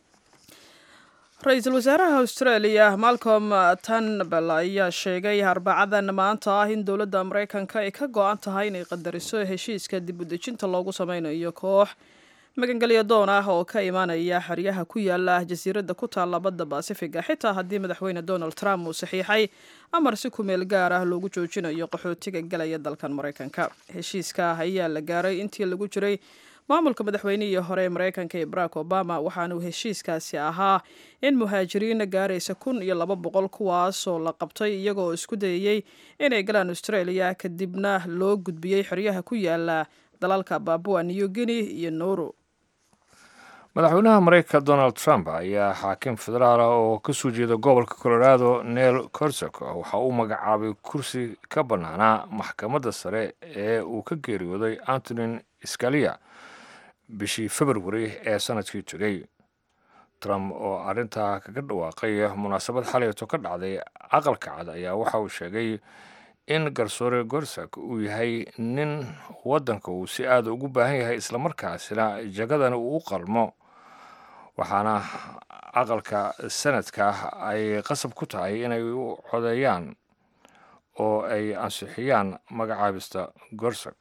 Speaker 2: ra-iisul wasaaraha australia malcolm tanbel ayaa sheegay arbacadan maanta ah in dowladda maraykanka ay ka go-an tahay inay qadariso heshiiska dib u dejinta loogu sameynayo koox magangelya doon ah oo ka imaanaya xeryaha ku yaala jasiiradda ku taalla badda basifiga xitaa haddii madaxweyne donald trump uu saxiixay amar si ku meel gaar ah loogu joojinayo qaxootiga galaya dalkan maraykanka heshiiska ayaa la gaaray intii lagu jiray maamulka madaxweynihii hore ee maraykanka ee barack obama waxaanuu heshiiskaasi ahaa in muhaajiriin gaaraysa kun iyo laba boqol kuwaasoo la qabtay iyagoo isku dayayey inay galaan australia kadibna loo gudbiyey xeryaha ku yaala dalalka babua new guinea iyo nauru
Speaker 1: madaxweynaha maraykanka donald trump ayaa xaakim federaal ah oo ka soo jeeda gobolka colorado neil corsok waxa uu magacaabay kursi ka bannaanaa maxkamadda sare ee uu ka geeriyooday antonin scalia bishii februari ee sanadkii tegey trump oo arrintaa kaga dhawaaqay munaasabad xalayto ka dhacday aqalka cad ayaa waxa uu sheegay in garsoore gorsak uu yahay nin waddanka uu si aada ugu baahan yahay islamarkaasina jagadana uu u qalmo waxaana aqalka sanadka ay qasab ku tahay inay u codeeyaan oo ay ansixiyaan magacaabista gorsak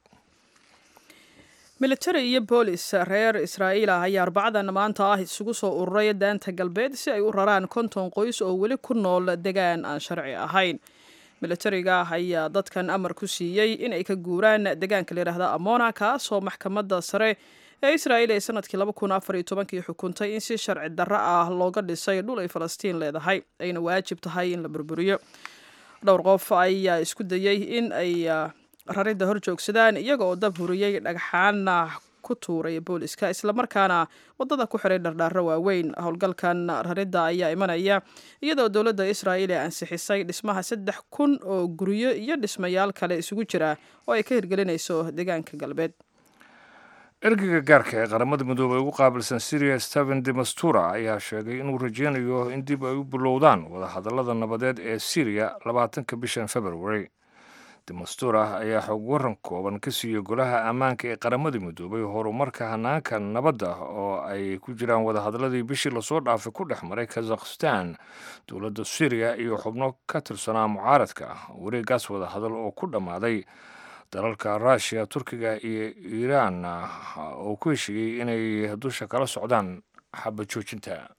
Speaker 2: militari iyo boolis reer israa'iil ah ayaa arbacadan maanta ah isugu soo ururay daanta galbeed si ay u raraan konton qoys oo weli ku nool degaan aan sharci ahayn militariga ayaa dadkan amar ku siiyey in ay ka guuraan degaanka layidhaahda amona kaasoo maxkamadda sare ee israa'iil ee sanadkii laba kun afar iyo tobankii xukuntay in si sharci darro ah looga dhisay dhul ay falastiin leedahay ayna waajib tahay in la burburiyo dhowr qof ayaa isku dayey in ay raridda hor joogsadaan iyaga oo dab huriyey dhagxaana ku tuuray booliska islamarkaana waddada ku xiray dhardhaaro waaweyn howlgalkan raridda ayaa imanaya iyadoo dowladda israa'iil ee ansixisay dhismaha saddex kun oo guryo iyo dhismayaal kale isugu jira oo ay ka hirgelinayso deegaanka galbeed
Speaker 1: ergeyga gaarka ee qaramada midoobey ugu qaabilsan syria steven demastura ayaa sheegay inuu rajeynayo in dib ay u bilowdaan wadahadallada nabadeed ee syriya labaatanka bishan february demastura ayaa xog waran kooban ka siiyey golaha ammaanka ee qaramada midoobay horumarka hanaanka nabadda oo ay ku jiraan wadahadalladii bishii lasoo dhaafay ku dhex maray kazakhstan dowladda syriya iyo xubno ka tirsanaa mucaaradka wareegaas wadahadal oo ku dhammaaday dalalka ruushiya turkiga iyo iiraan oo ku heshiiyey inay dusha kala socdaan xaba joojinta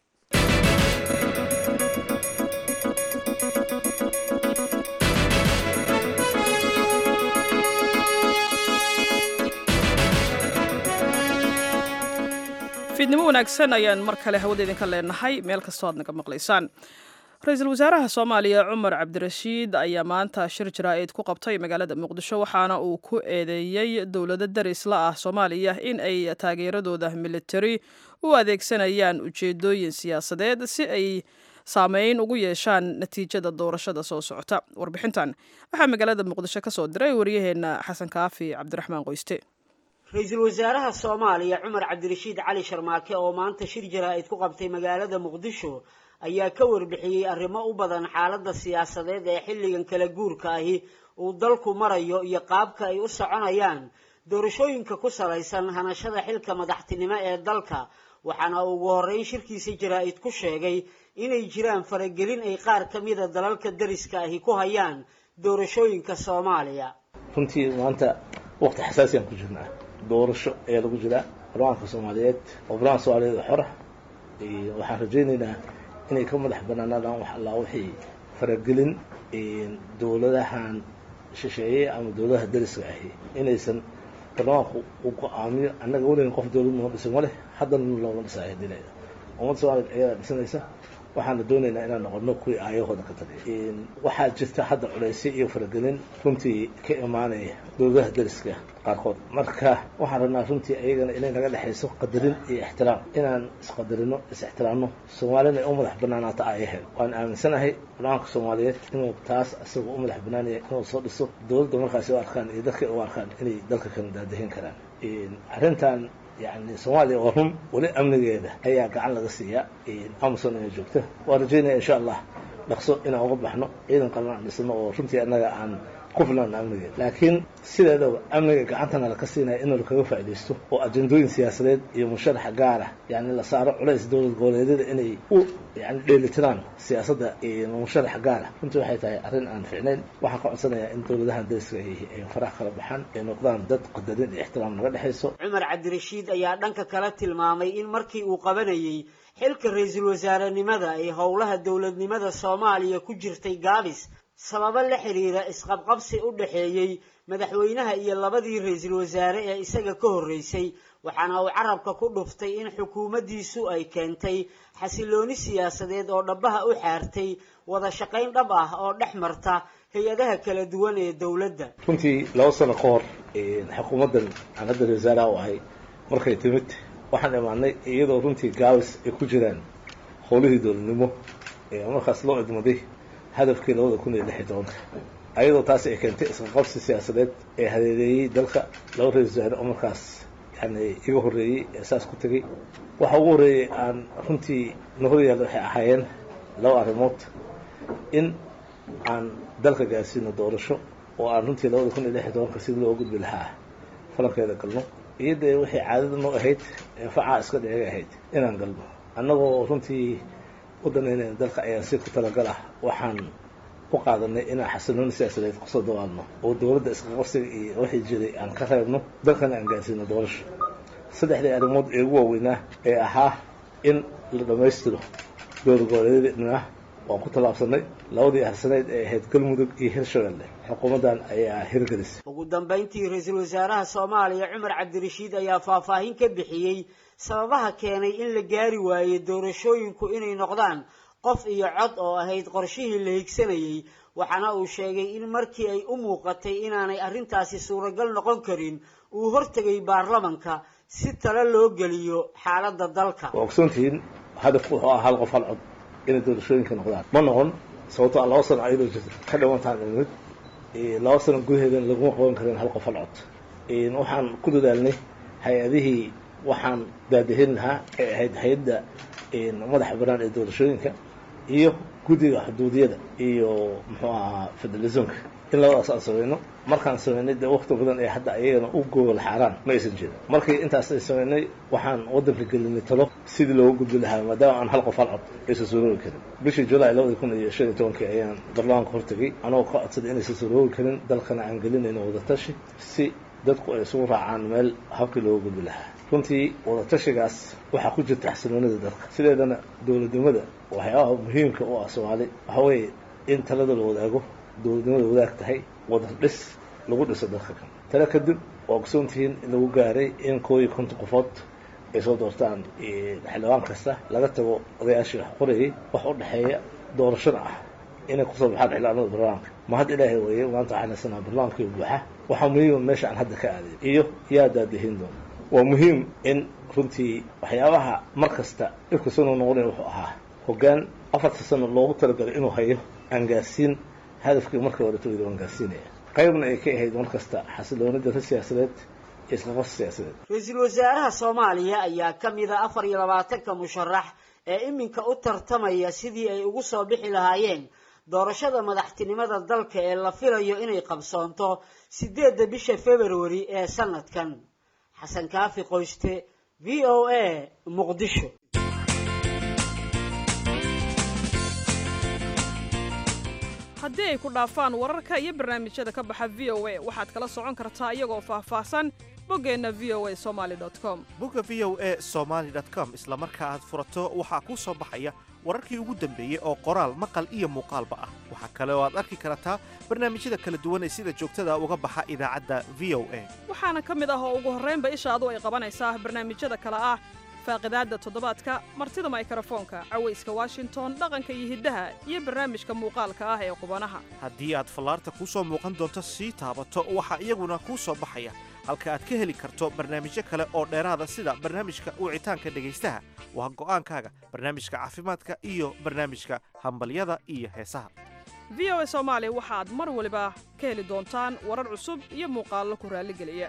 Speaker 2: fiidnimo wanaagsan ayaan mar kale hawada idinka leenahay meel kastoo aad naga maqlaysaan ra-iisul wasaaraha soomaaliya cumar cabdirashiid ayaa maanta shir jaraa'id ku qabtay magaalada muqdisho waxaana uu ku eedeeyey dowlado darisla ah soomaaliya in ay taageeradooda militari u adeegsanayaan ujeedooyin siyaasadeed si ay saameyn ugu yeeshaan natiijada doorashada soo socota warbixintan waxaa magaalada muqdisho ka soo diray waryaheena xasan kaafi cabdiraxmaan qoyste
Speaker 20: ra-iisul wasaaraha soomaaliya cumar cabdirashiid cali sharmaake oo maanta shir jaraa'id ku qabtay magaalada muqdisho ayaa ka warbixiyey arrimo u badan xaaladda siyaasadeed ee xilligan kala guurka ahi uu dalku marayo iyo qaabka ay u soconayaan doorashooyinka ku salaysan hanashada xilka madaxtinimo ee dalka waxaana ugu horreyn shirkiisa jaraa'id ku sheegay inay jiraan faragelin ay qaar ka mida dalalka dariska ahi ku hayaan doorashooyinka soomaaliya
Speaker 4: runtii maanta waqti xasaasiyaan ku jirnaa doorasho ayaa lagu jiraa barlamaanka soomaaliyeed oo barlamanka soomaaliyeed xora waxaan rajaynaynaa inay ka madax banaanaadaan wax allaa wixii faragelin dowladahan shisheeye ama dowladaha dariska ahi inaysan baarlamaanku uu go-aamiyo annaga weligan qof dowlad noo dhisan ma leh haddana looma dhisaa hadinaya ummadda soomaliya ayadaa dhisanaysa waxaana doonaynaa inaan noqono kuwii aayahooda ka tagay waxaa jirta hadda culaysyo iyo faragelin runtii ka imaanaya dowladaha dariska qaarkood marka waxaan rabnaa runtii ayagana inay naga dhexayso qadarin iyo ixtiraam inaan isqadarino is-ixtiraamno soomaalina ay u madax banaanaata aayaheed waan aaminsanahay baarlamaanka soomaaliyeed inuu taas isagoo u madax banaanaya inuu soo dhiso dowladda markaasi u arkaan iyo dadka u arkaan inay dalka kala daadahin karaan arrintan yani soomaaliya waa run weli amnigeeda ayaa gacan laga siiyaa amazon inay joogta waan rajaynaya insha allah dhaqso inaan uga baxno ciidan qalan aan dhisno oo runtii annaga aan ku filan amnigeeda laakiin sideedaba amniga gacantana laka siinaya in lakaga faaidaysto oo ajendooyin siyaasadeed iyo musharaxa gaara yani la saaro culays dowlad goboleedyada inay u yani dheelitiraan siyaasadda musharaxa gaara runtii waxay tahay arrin aan ficnayn waxaan ka codsanayaa in dowladahan dariska ay farax kala baxaan ay noqdaan dad qadarin iyo ixtiraam naga dhexayso
Speaker 20: cumar cabdirashiid ayaa dhanka kale tilmaamay in markii uu qabanayey xilka ra-iisul wasaarenimada ay howlaha dowladnimada soomaaliya ku jirtay gaabis sababo la xiriira isqabqabsi u dhexeeyey madaxweynaha iyo labadii ra-iisul wasaare ee isaga ka horreysay waxaana uu carabka ku dhuftay in xukuumaddiisu ay keentay xasilooni siyaasadeed oo dhabbaha u xaartay wada shaqayn dhab ah oo dhex marta hay-adaha kala duwan ee dowladda
Speaker 4: runtii laba sano ka hor xukuumaddan aan hadda ra-isul wasaaraha u ahay markay timid waxaan imaanay iyadoo runtii gaabis ay ku jiraan howlihii dowladnimo ee markaas loo idmaday hadafkii labada kun iyo lix iyo tobanka ayadoo taasi ay keentay isqaqabsi siyaasadeed ee hadeedeeyey dalka laba ra-isul wasaare oo markaas yani iga horreeyey ee saas ku tegey waxa ugu horreeyey aan runtii na horyaalla waxay ahaayeen laba arrimood in aan dalka gaarsiino doorasho oo aan runtii labada kun iyo lix iyo tobanka sidii loo gudbi lahaa falankeeda galno iyadee waxay caadada noo ahayd ee facaa iska dheega ahayd inaan galno annagoo runtii u danaynayna dalka ayaan si ku talagal ah waxaan u qaadanay inaan xasilooni siyaasadeed kusoo dawaalno oo dowladda isqaqabsiga iyo wixii jiray aan ka reebno dalkana aan gaarsiino doorasho saddexdii arrimood ee ugu waaweynaa ee ahaa in la dhammaystiro dowlad goboleedyadna waan ku tallaabsanay labadii harsaneyd ee ahayd galmudug iyo hirshabelle xukuumaddan ayaa hirgelisay
Speaker 20: ugu dambayntii ra-iisul wasaaraha soomaaliya cumar cabdirashiid ayaa faahfaahin ka bixiyey sababaha keenay in la gaari waayey doorashooyinku inay noqdaan qof iyo cod oo ahayd qorshihii la higsanayey waxaana uu sheegay in markii ay u muuqatay inaanay arrintaasi suuragal noqon karin uu hortegay baarlamanka si tale loo geliyo xaaladda dalka
Speaker 4: waa ogsoontihiin hadafku wuxuu ahaa hal qof hal cod inay doorashooyinka noqdaan ma noqon sababto a laba sano ayadoo jirto ka dhawantaan imid laba sano gudaheedana laguma qaban karin hal qof hal cod waxaan ku dadaalnay hay-adihii waxaan daadahin lahaa ee ahayd hay-adda madaxa banaan ee doorashooyinka iyo guddiga xuduudiyada iyo muxuu ahaa federalismka in labadaas aan samayno markaan samaynay dee wakti badan ee hadda ayagana u gogol xaaraan ma aysan jirin markii intaas ay samaynay waxaan waddanka gelinay talo sidii looga gudbi lahaa maadaama aan hal qof hal cod aysan suuroobi karin bishii julaay labadii kun iyo shan iyo tobankii ayaan baarlamaanka hortegay anagoo ka codsaday inaysan suuroobi karin dalkana aan gelinayno wadatashi si dadku ay isugu raacaan meel habkii looga gudbi lahaa runtii wadatashigaas waxaa ku jirta xasiloonida dalka sideedana dowladnimada waxyaabaha muhiimka u ah soomaali waxa weeye in talada la wadaago dowladnimada wadaag tahay wada dhis lagu dhiso dalka kan tale kadib waa ogsoontihiin in lagu gaaray in koo iyo konton qofood ay soo doortaan xildhibaan kasta laga tago odayaashii wax qorayay wax u dhexeeya doorashada ah inay kusoo baxaan xildhibaanada barlamaanka ma hadda ilaahay weeye maanta waxaan haysanaa barlamaankii buuxa waxaa muhiima meesha aan hadda ka aaday iyo yaa daadahin doona waa muhiim in runtii waxyaabaha mar kasta dhibka soo noqnoqonaya wuxuu ahaa hoggaan afarta sano loogu talagalay inuu hayo aan gaarsiin hadafkii markii horeta weli waan gaarsiinaya qaybna ay ka ahayd mar kasta xasiloonida ra siyaasadeed iyo isqaqabsi siyaasadeed
Speaker 20: ra-iisul wasaaraha soomaaliya ayaa ka mid a afar iyo labaatanka musharax ee iminka u tartamaya sidii ay ugu soo bixi lahaayeen doorashada madaxtinimada dalka ee la filayo inay qabsoonto sideedda bisha februari ee sanadkan xasan kaafi qoyste v o a muqdisho
Speaker 2: haddii ay ku dhaafaan wararka iyo barnaamijyada ka baxa v o a waxaad kala socon kartaa iyagoo faahfaahsan boggeenna v o a somaali com
Speaker 21: bogga v o a somaali com isla marka aad furato waxaa kuu soo baxaya wararkii ugu dambeeyey oo qoraal maqal iyo muuqaalba ah waxaa kale oo aad arki kartaa barnaamijyada kala duwan ee sida joogtada uga baxa idaacadda v o a
Speaker 2: waxaana ka mid ah oo ugu horraynba ishaadu ay qabanaysaa barnaamijyada kale ah faaqidaadda toddobaadka martida maykarafoonka cawayska washington dhaqanka iyo hiddaha iyo barnaamijka muuqaalka ah ee qubanaha
Speaker 21: haddii aad fallaarta kuu soo muuqan doonto sii taabato waxaa iyaguna kuu soo baxaya halka aad ka heli karto barnaamijyo kale oo dheeraada sida barnaamijka wicitaanka dhegaystaha waa go'aankaaga barnaamijka caafimaadka iyo barnaamijka hambalyada iyo heesaha
Speaker 2: v o a soomaali waxaad mar waliba ka heli doontaan warar cusub iyo muuqaallo ku raalligeliya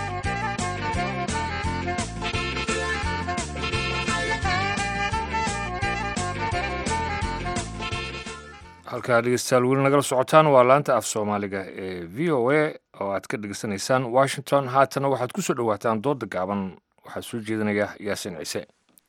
Speaker 1: halkaa dhegeystayaal weli nagala socotaan waa laanta af soomaaliga ee v o a oo aad ka dhegeysanaysaan washington haatana waxaad ku soo dhowaataan dooda gaaban waxaa soo jeedinaya yaasin ciise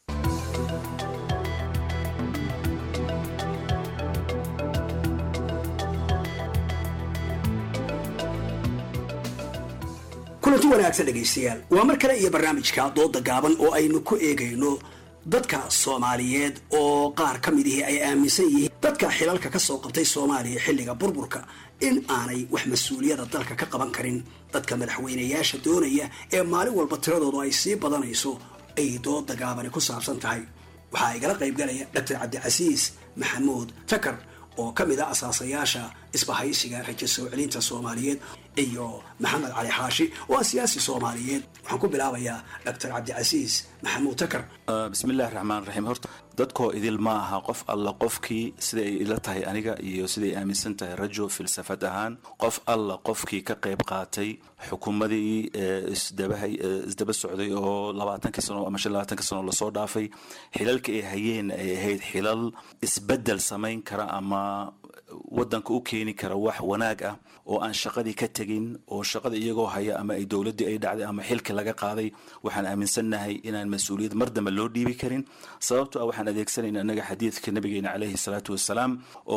Speaker 22: kulanti wanaagsan dhegaystayaal waa mar kale iyo barnaamijka dooda gaaban oo aynu ku eegayno dadka soomaaliyeed oo qaar ka midihii ay aaminsan yihiin dadka xilalka ka soo qabtay soomaaliya xilliga burburka in aanay wax mas-uuliyada dalka ka qaban karin dadka madaxweynayaasha doonaya ee maalin walba tiradoodu ay sii badanayso ay dooda gaabani ku saabsan tahay waxaa igala qaybgalaya doctor cabdicasiis maxamuud takar oo ka mid a asaasayaasha isbahaysiga rajo soo celinta soomaaliyeed iyo maxamed cali xaashi oo ah siyaasi soomaaliyeed waxaan ku bilaabayaa doctor cabdicasiis maxamuud takar
Speaker 23: bismillahi raxmaan raxiim horta dadkoo idil ma aha qof alla qofkii siday ay ila tahay aniga iyo siday aaminsan tahay rajo filsafad ahaan qof alla qofkii ka qayb qaatay xukuumadii isdabahay isdaba socday oo labaatankii sano ama shan labaatanki sano lasoo dhaafay xilalka ay hayeen ay ahayd xilal isbedel samayn kara ama wadanka u keeni kara wax wanaag ah oo aan shaqadii ka tegin oo shaqada iyagoo haya ama ay dowladdii ay dhacday ama xilki laga qaaday waxaan aaminsannahay inaan mas-uuliyad mar dambe loo dhiibi karin sababto ah waxaan adeegsanayna annaga xadiidka nabigeena caleyhi salaatu wasalaam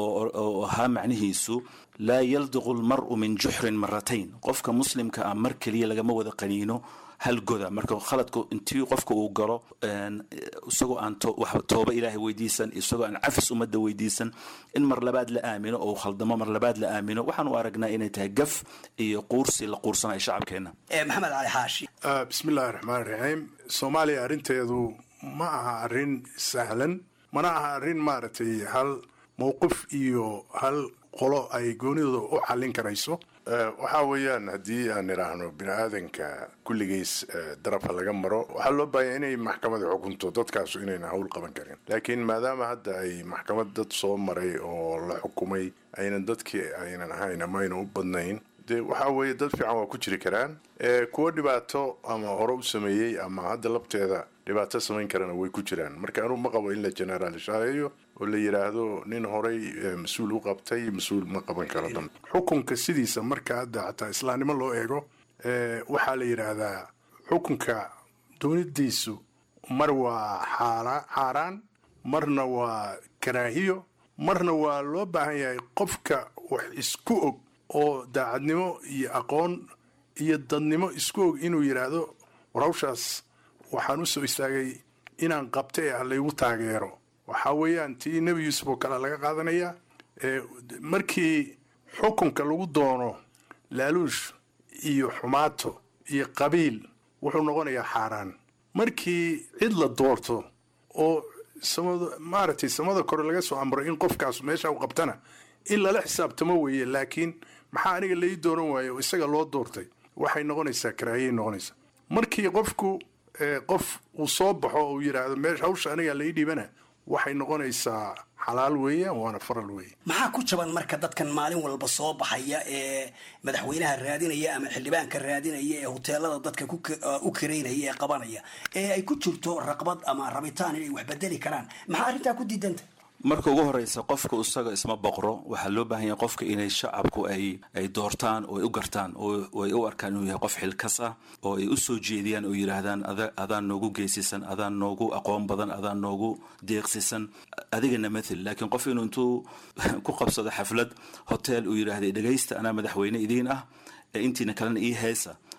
Speaker 23: oo ahaa macnihiisu laa yaldiqu lmar'u min juxrin maratayn qofka muslimka ah mar keliya lagama wada qaniino hal goda marka khaladku intii qofka uu galo isagoo aan tooba ilaahay weydiisan isagoo aan cafis ummadda weydiisan in mar labaad la aamino oo khaldamo mar labaad la aamino waxaan u aragnaa inay tahay gaf iyo quursi la quursanayo shacabkeena
Speaker 22: maxamed cali xaashi
Speaker 24: bismillahi raxmaan raxiim soomaaliya arrinteedu ma aha arrin sahlan mana aha arrin maaragtay hal mowqif iyo hal qolo ay goonidooda u xallin karayso waxaa weeyaan haddii aan idhaahno bini aadanka kulligiis darabka laga maro waxaa loo baahanya inay maxkamada xukunto dadkaasu inayna hawl qaban karin laakiin maadaama hadda ay maxkamad dad soo maray oo la xukumay aynan dadkii aynan ahayn ama aynan u badnayn dee waxaa weeye dad fiican waa ku jiri karaan kuwo dhibaato ama hore u sameeyey ama hadda labteeda dhibaato samayn karana way ku jiraan marka anugu ma qabo in la generaalishaaleeyo oo la yidhaahdo nin horay mas-uul u qabtay mas-uul ma qaban karo dan xukunka sidiisa marka hadda xataa islaamnimo loo eego waxaa la yidhaahdaa xukunka doonidiisu mar waa xaaraan marna waa karaahiyo marna waa loo baahan yahay qofka wax isku og oo daacadnimo iyo aqoon iyo dadnimo isku og inuu yidhaahdo war hawshaas waxaan u soo istaagay inaan qabta ee ah laygu taageero waxaa weeyaan tii nebi yuusuf oo kale laga qaadanaya markii xukunka lagu doono laaluush iyo xumaato iyo qabiil wuxuu noqonayaa xaaraan markii cid la doorto oo samada maaragtay samada kore laga soo amro in qofkaas meesha u qabtana in lala xisaabtamo weeye laakiin maxaa aniga lai dooran waaye oo isaga loo doortay waxay noqonaysaa karaahiyay noqonaysaa markii qofku qof uu soo baxo uu yidhaahdo meesha hawsha aniga lai dhiibana waxay noqonaysaa xalaal weeyaan waana faral weeye
Speaker 22: maxaa ku jaban marka dadkan maalin walba soo baxaya ee madaxweynaha raadinaya ama xildhibaanka raadinaya ee hoteelada dadka u karaynaya ee qabanaya ee ay ku jirto raqbad ama rabitaan inay wax bedeli karaan maxaa arrintaa ku diidanta
Speaker 23: marka ugu horeysa qofka isaga isma boqro waxaa loo baahan yahay qofka inay shacabku ay ay doortaan oo ay u gartaan oo ay u arkaan inuu yahay qof xilkas ah oo ay u soo jeediyaan oo yidhaahdaan adaan noogu geesisan adaan noogu aqoon badan adaan noogu deeqsisan adigana mathel laakiin qof inuu intuu ku qabsado xaflad hotel uu yidhaahday dhegaysta anaa madaxweyne idiin ah intiina kalena ii heesa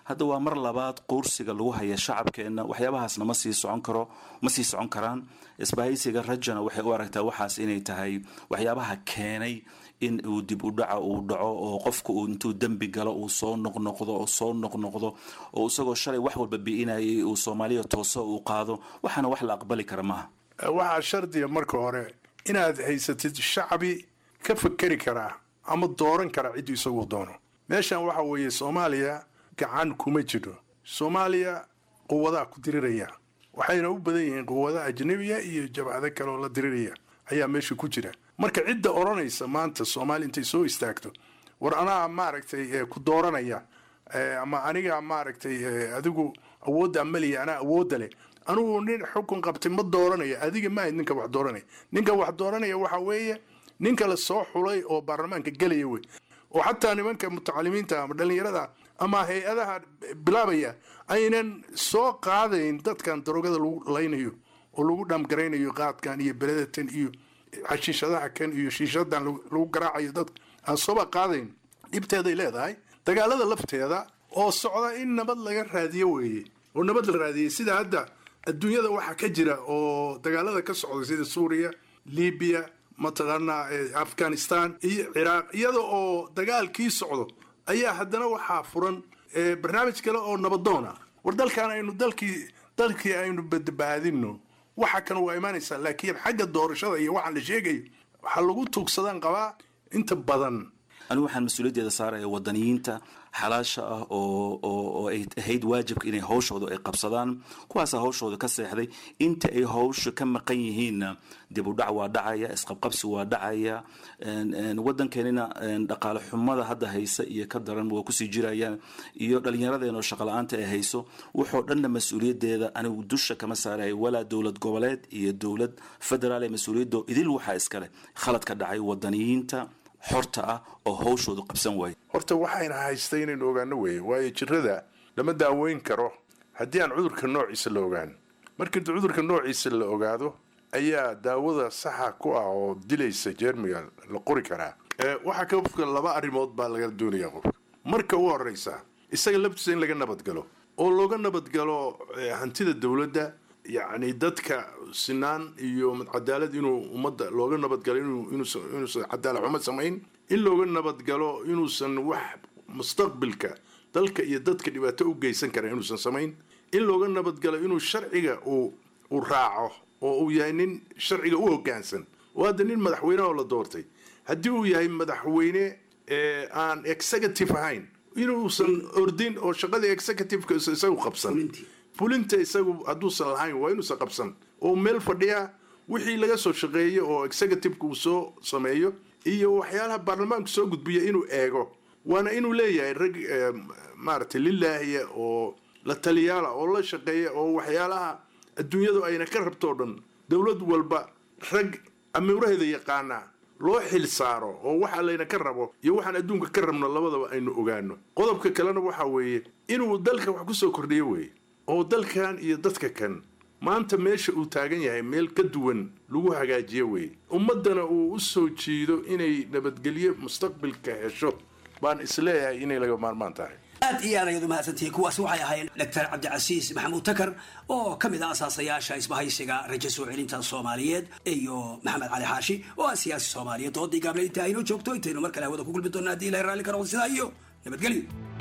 Speaker 23: hadda waa mar labaad quursiga lagu haya shacabkeenna waxyaabahaasna ma sii socon karo ma sii socon karaan isbahaysiga rajana waxay u aragtaa waxaas inay tahay waxyaabaha keenay in uu dib u dhaca uu dhaco oo qofka uu intuu dembi galo uu soo noqnoqdo oo soo noqnoqdo oo isagoo shalay wax walba bi'inayay uu soomaaliya tooso uu qaado waxaana wax la aqbali kara maaha
Speaker 24: waxaa shardiga marka hore inaad haysatid shacbi ka fakeri karaa ama dooran kara cidduu isagu doono meeshan waxa weeye soomaaliya gacan kuma jiro soomaaliya quwadaa ku diriraya waxayna u badan yihiin quwada ajnabiya iyo jabcado kale oo la diriraya ayaa meesha ku jira marka cidda odhanaysa maanta soomaaliya intay soo istaagto war anaa maaragtay ku dooranaya ama aniga maaragtay adigu awoodda amaliya anaa awoodda leh anugu nin xukun qabtay ma dooranaya adiga maahayd ninka wax dooranaya ninka wax dooranaya waxa weeye ninka la soo xulay oo baarlamaanka gelaya wey oo xataa nimanka mutacalimiinta ama dhallinyarada ama hay-adaha bilaabaya aynan soo qaadayn dadkan darogada lagu laynayo oo lagu dhaamgaraynayo qaadkan iyo beledatan iyo xashiishadaha kan iyo shiishadan lagu garaacayo dadka aan sooba qaadayn dhibteeday leedahay dagaalada lafteeda oo socda in nabad laga raadiyo weeye oo nabad la raadiyey sida hadda adduunyada waxaa ka jira oo dagaalada ka socda sida suuriya libiya mataqaanaa afghanistan iyo ciraaq iyada oo dagaalkii socdo ayaa haddana waxaa furan barnaamij kale oo nabadoon ah war dalkan aynu dalkii dalkii aynu badbaadino waxa kan waa imaanaysaa laakiin xagga doorashada iyo waxaan la sheegayo waxaa lagu tuugsadaan qabaa inta badan
Speaker 23: anigu waxaan mas-uuliyaddeeda saaraya wadaniyiinta xalaasha ah oo oo ay ahayd waajibka inay hawshooda ay qabsadaan kuwaasaa hawshooda ka seexday inta ay hawsha ka maqan yihiinna dib u dhac waa dhacaya isqabqabsi waa dhacaya wadankeenina dhaqaale xumada hadda haysa iyo ka daran waa kusii jirayaan iyo dhallinyaradeenoo shaqala-aanta ay hayso wuxoo dhanna mas-uuliyaddeeda anigu dusha kama saaraya walaa dowlad goboleed iyo dowlad federaal ee mas-uuliyaddo idil waxaa iskale khalad ka dhacay wadaniyiinta xorta ah oo hawshoodu qabsan waaye
Speaker 24: horta waxayna haystay inaynu ogaano weeye waayo jirada lama daaweyn karo haddii aan cudurka noociisa la ogaan markii cudurka noociisa la ogaado ayaa daawada saxa ku ah oo dilaysa jeermiga la qori karaa waxaa qofka laba arrimood baa laga doonaya qofka marka u horeysa isaga laftiisa in laga nabadgalo oo looga nabadgalo hantida dowladda yacni dadka sinaan iyo cadaalad inuu ummadda looga nabadgalo inuusan cadaalad xumo samayn in looga nabadgalo inuusan wax mustaqbilka dalka iyo dadka dhibaato u geysan kara inuusan samayn in looga nabadgalo inuu sharciga uu uu raaco oo uu yahay nin sharciga u hoggaansan oo hadda nin madaxweyne oo la doortay haddii uu yahay madaxweyne aan executive ahayn inuusan ordin oo shaqadii executiveka isagu qabsan fulinta isagu hadduusan lahayn waa inuusan qabsan oo meel fadhiya wixii laga soo shaqeeyo oo executiveka uu soo sameeyo iyo waxyaalaha baarlamaanku soo gudbiya inuu eego waana inuu leeyahay rag maaragtay lilaahiya oo la taliyaala oo la shaqeeya oo waxyaalaha adduunyadu ayna ka rabto o dhan dowlad walba rag amuuraheeda yaqaana loo xil saaro oo waxa layna ka rabo iyo waxaan adduunka ka rabno labadaba aynu ogaano qodobka kalena waxa weeye inuu dalka wax kusoo kordhiyo weeye oo dalkan iyo dadka kan maanta meesha uu taagan yahay meel ka duwan lagu hagaajiyo weeye ummaddana uu u soo jiido inay nabadgelyo mustaqbilka hesho baan isleeyahay inay laga maarmaan tahay
Speaker 22: aad iyo aad ayaad u mahadsantihiin kuwaasi waxay ahaayeen doctor cabdicasiis maxamuud takar oo ka mid ah asaasayaasha isbahaysiga rajo soo celinta soomaaliyeed iyo maxamed cali xaashi oo ah siyaasi soomaaliyeed doodii gaable inta aynoo joogto intaynu mar kale hawada ku gulmi doona haddii ilahay raalli ka noqdo sidaa iyo nabadgelyo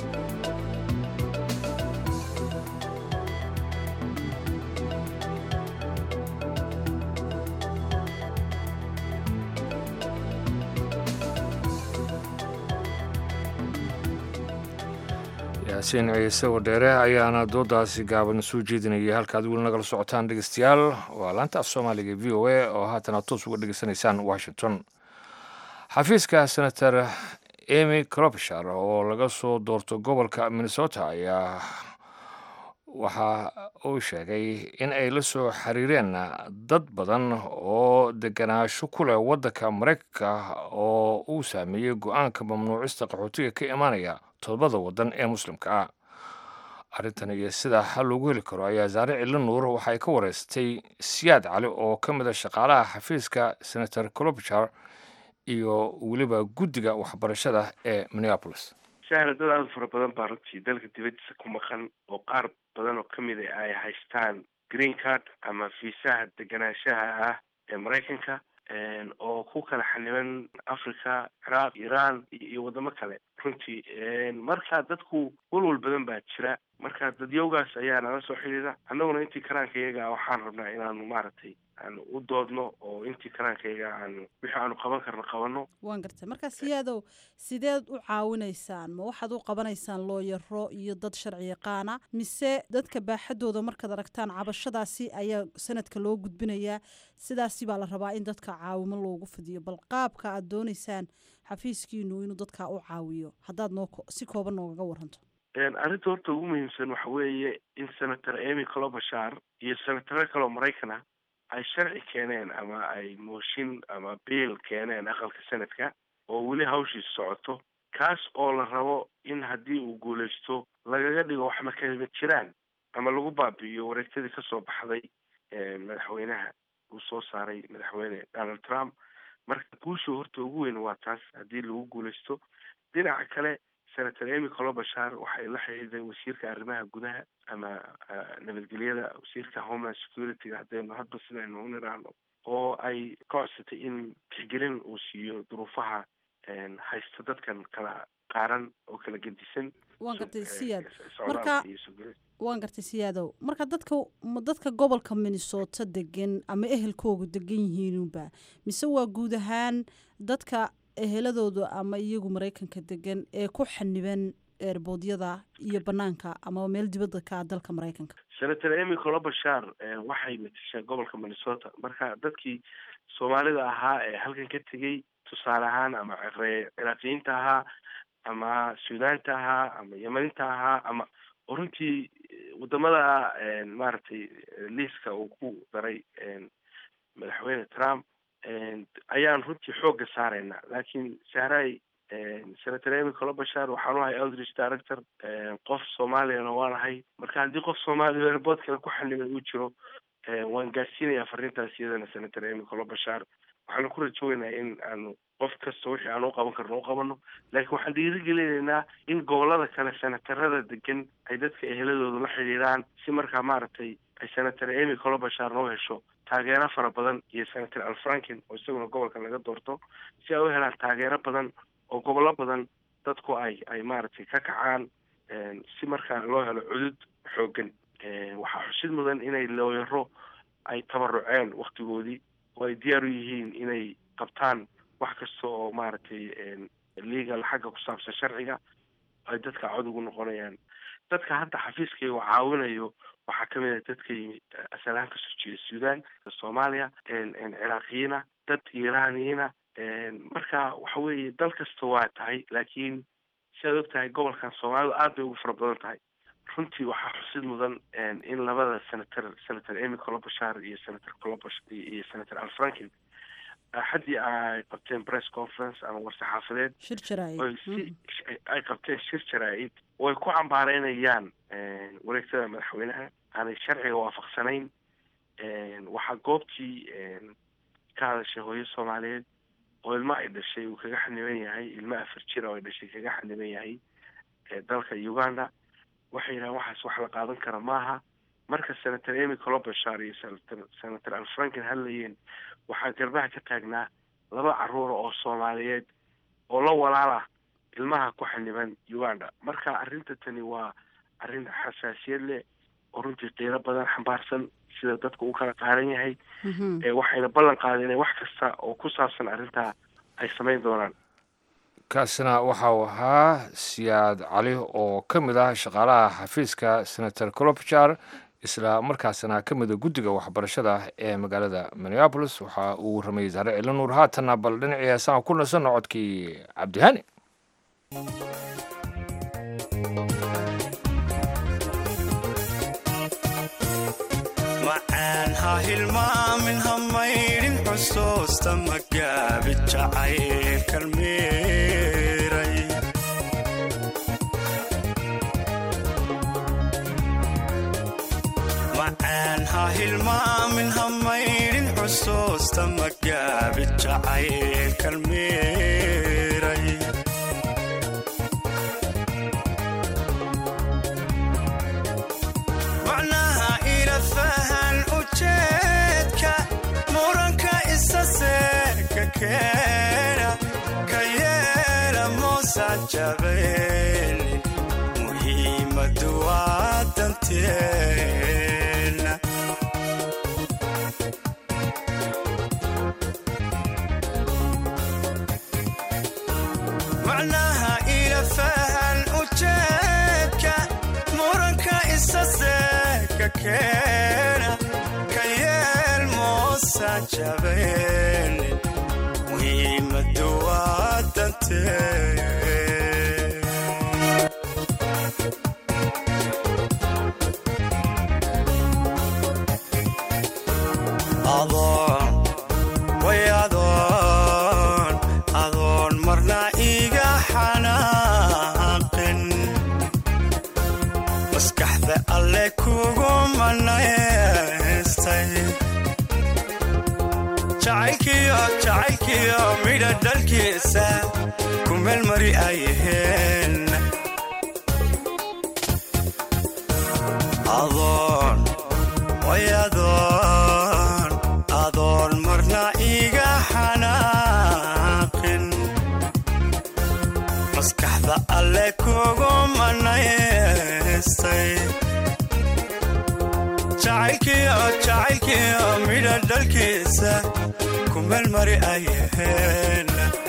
Speaker 1: yaasiin ciise wadheere ayaana doodaasi gaaban soo jeedinayay halkaad weli nagala socotaan dhegeystayaal waa laanta af soomaaliga v o a oo haatan aad toos uga dhegeysanaysaan washington xafiiska senator emy cropshar oo laga soo doorto gobolka minnesota ayaa waxa uu sheegay in ay la soo xiriireen dad badan oo deganaansho ku leh waddanka maraykanka oo uu saameeyey go-aanka mamnuucista qaxootiga ka imaanaya todobada waddan ee muslimka ah arrintan iyo sida xal loogu heli karo ayaa saare cili nuur waxay ka wareystay siyaad cali oo ka mid a shaqaalaha xafiiska senator clobchar iyo weliba guddiga waxbarashada ee minneapolis
Speaker 3: sahla dad aada u fara badan baa runtii dalka dibadiisa ku maqan oo qaar badan oo kamid a ay haystaan green card ama fiisaha deganaanshaha ah ee maraykanka oo ku kala xaniban africa ciraaq iran iyo wadamo kale runtii marka dadku walwal badan baa jira marka dadyowgaas ayaa nala soo xidhiida annaguna intii karaanka iyaga waxaan rabnaa inaanu maaragtay aanu u doodno oo intii karaanka iyaga aanu wixii aanu qaban karno qabano
Speaker 5: waan gartay marka siyaadow sideed u caawinaysaan ma waxaad u qabanaysaan looyaro iyo dad sharci yaqaana mise dadka baaxadooda markaad aragtaan cabashadaasi ayaa sanadka loo gudbinayaa sidaasi baa la rabaa in dadka caawimo loogu fidiyo bal qaabka aad doonaysaan xafiiskiinu inuu dadka u caawiyo haddaad noo si kooban noogaga waranto
Speaker 3: arrinta horta ugu muhiimsan waxa weeye in senator emy colobashar iyo senataro kaleo maraykan ah ay sharci keeneen ama ay mooshin ama biil keeneen aqalka sanadka oo weli hawshiis socoto kaas oo la rabo in haddii uu guulaysto lagaga dhigo wax makama jiraan ama lagu baabi'iyo wareegtadii kasoo baxday madaxweynaha uu soo saaray madaxweyne donald trump marka guusha horta ugu weyn waa taas haddii lagu guulaysto dhinaca kale senator emy colobashar waxay la xidhiiday wasiirka arrimaha gudaha ama nabadgelyada wasiirka homeland security-ga haddaynu hadba sidaynu u niraano oo ay ka codsatay in tixgelin uu siiyo duruufaha haysta dadkan kala qaaran oo kala gedisan
Speaker 5: waan gartay siyaad
Speaker 3: socdaalka
Speaker 5: marka
Speaker 3: iyo sugida
Speaker 5: waan gartay siyaadow marka dadka ma dadka gobolka minnesota degan ama ehelkoogu degan yihiinunba mise waa guud ahaan dadka eheladooda ama iyagu maraykanka degan ee ku xaniban eerboodyada iyo banaanka ama meel dibadda ka ah dalka maraykanka
Speaker 3: senator emy colobashar waxay matashaa gobolka minnesota marka dadkii soomaalida ahaa ee halkan ka tegey tusaale ahaan ama ciraaqiyiinta ahaa ama suudaanta ahaa ama yamaninta ahaa ama oo runtii wadamada maaragtay liiska uu ku daray madaxweyne trump ayaan runtii xoogga saarayna laakiin sahray senator emy colobashar waxaan u ahay eldridge director qof soomaaliyana waan ahay marka haddii qof soomaaliya airbood kale ku xaniban uu jiro waan gaarsiinayaa fariintaas iyadana senator emy colobashar waxaanu ku rajoogeynaa in aanu qof kasta wixii aan u qaban karno u qabano laakiin waxaan dhiirigelinaynaa in gobolada kale senatarada degan ay dadka eheladooda la xidhiidhaan si markaa maaragtay ay senator emy colobashar noo hesho taageero fara badan iyo senator alfranken oo isaguna gobolka laga doorto si ay u helaan taageero badan oo gobollo badan dadku ay ay maaragtay ka kacaan si markaa loo helo cudud xoogan waxaa xusid mudan inay looyaro ay tabaruceen waktigoodii oo ay diyaar u yihiin inay qabtaan wax kasta oo maaragtay legal xagga ku saabsan sharciga ay dadka cod ugu noqonayaan dadka hadda xafiiskayga caawinayo waxaa kamid ah dadka yimid asalahaan kasoo jeeda suudan soomaaliya ciraaqiyiina dad iiraaniyiina marka waxa weeye dal kasta waa tahay laakiin siaad og tahay gobolkan soomaalidu aad bay ugu fara badan tahay runtii waxaa xusid mudan in labada senator senator emy colobashar iyo senator colobash iyo senator alfranken haddii ay qabteen press conference ama war-saxaafadeed
Speaker 5: shir jaraa'id
Speaker 3: oy si ay qabteen shir jaraa'id oo ay ku cambaareynayaan wareegtada madaxweynaha aanay sharciga waafaqsanayn waxaa goobtii ka hadashay hooyo soomaaliyeed oo ilma ay dhashay uu kaga xaniban yahay ilma afar jira oo ay dhashay kaga xaniban yahay dalka uganda waxay yidhahaan waxaas wax la qaadan kara maaha marka senator emy colobashar iyo senator senator alfranken hadlayeen waxaa garbaha ka taagnaa laba caruura oo soomaaliyeed oo la walaal ah ilmaha ku xaniban uganda marka arrinta tani waa arrin xasaasiyad leh oo runtii qiiro badan xambaarsan sida dadku u kala qaaran yahay waxayna ballan qaadeen in wax kasta oo ku saabsan arrintaa ay samayn doonaan
Speaker 1: kaasina waxa uu ahaa siyaad cali oo ka mid ah shaqaalaha xafiiska senator colobjar isla markaasina ka mida guddiga waxbarashada ee magaalada minneabolis waxa uu warramayey saare cilanuur haatanna bal dhinacii heesaan ku nasanno codkii cabdihani
Speaker 6: macaan ha hilmaamin ha maydhin xusuusta magaabi jacaylkan miiray macaan ha hilmaamin ha maydhin xusuusta magaabi jacaylkan miiray muusan jabaynin muhiimadu waa danteena macnaha ila fahan ujeedka muranka isa seeka keena ka yeel muusan jabaynin muhiimadu waa danteena adoon way adoon adoon marna iga xanaaqin maskaxda alle kugu manaystay jacaylkiyo jacaylkiyo midha dhalkiisa ku meelmari ayaheen adoon way adoon adoon marna iga xanaaqin maskaxda alle kugu manaystay jacaylkiyo jacaylkiyo midha dhalkiisa ku meelmari ayaheen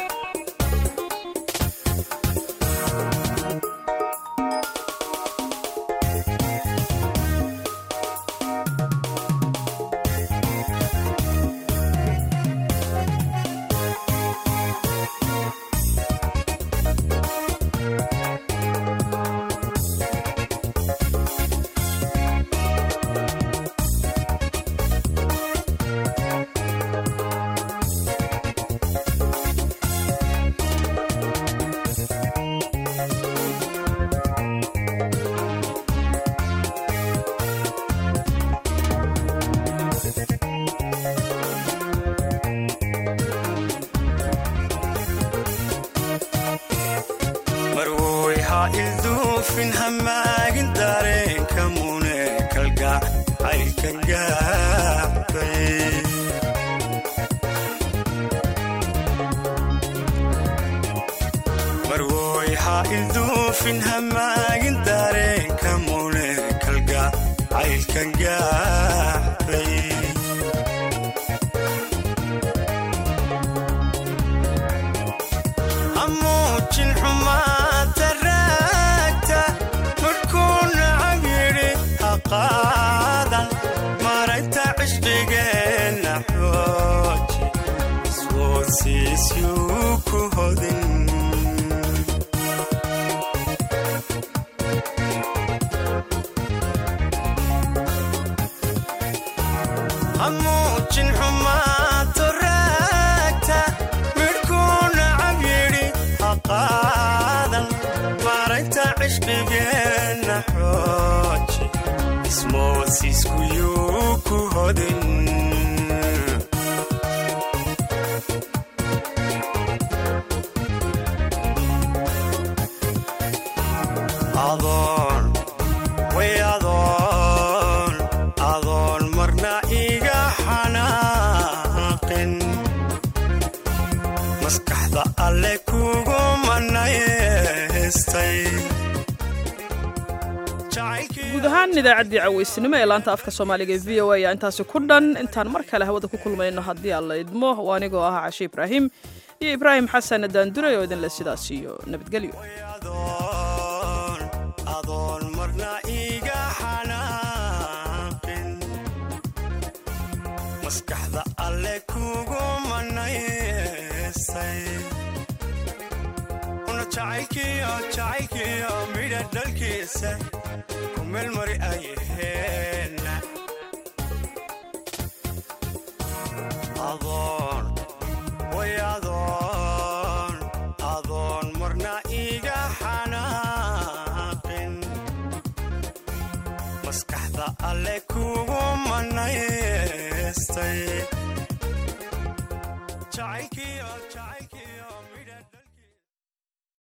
Speaker 6: marwoy ha ilduufin hamaagin dareenka mune kalgac caylkan gaabay marwoy ha ilduufin hamaagin dareenka mune kalgac caylkan gaabay hamuujin xumaanta raagta markuu nacab yidhi ha qaadan maragta cishqigeenna xooji iswoodsiisyuu ku hodin hamuujin xumaanta raagta midhkuu nacab yidhi ha qaadan maragta cishqigeenna xooji ismoodsiiskuyuu ku hodin adoon way adoon adoon marna iga xanaaqin maskaxda alle kugu manaystay
Speaker 2: guud ahaan idaacaddii caweysnimo ee laanta afka soomaaliga ee v o a ayaa intaasi ku dhan intaan mar kale hawada ku kulmayno haddii aan la idmo oo anigoo ah cashe ibraahim iyo ibraahim xasan daanduray oo idinle sidaas iyo nabadgelyo
Speaker 6: adoon marna iga xanaaqin maskaxda alle kugu manaystay una jacaylkiyo jacaylkiyo midha dhalkiisa ku meelmari ayaheen adoon way adoon adoon marna iga xanaaqin maskaxda alle kugu manaystay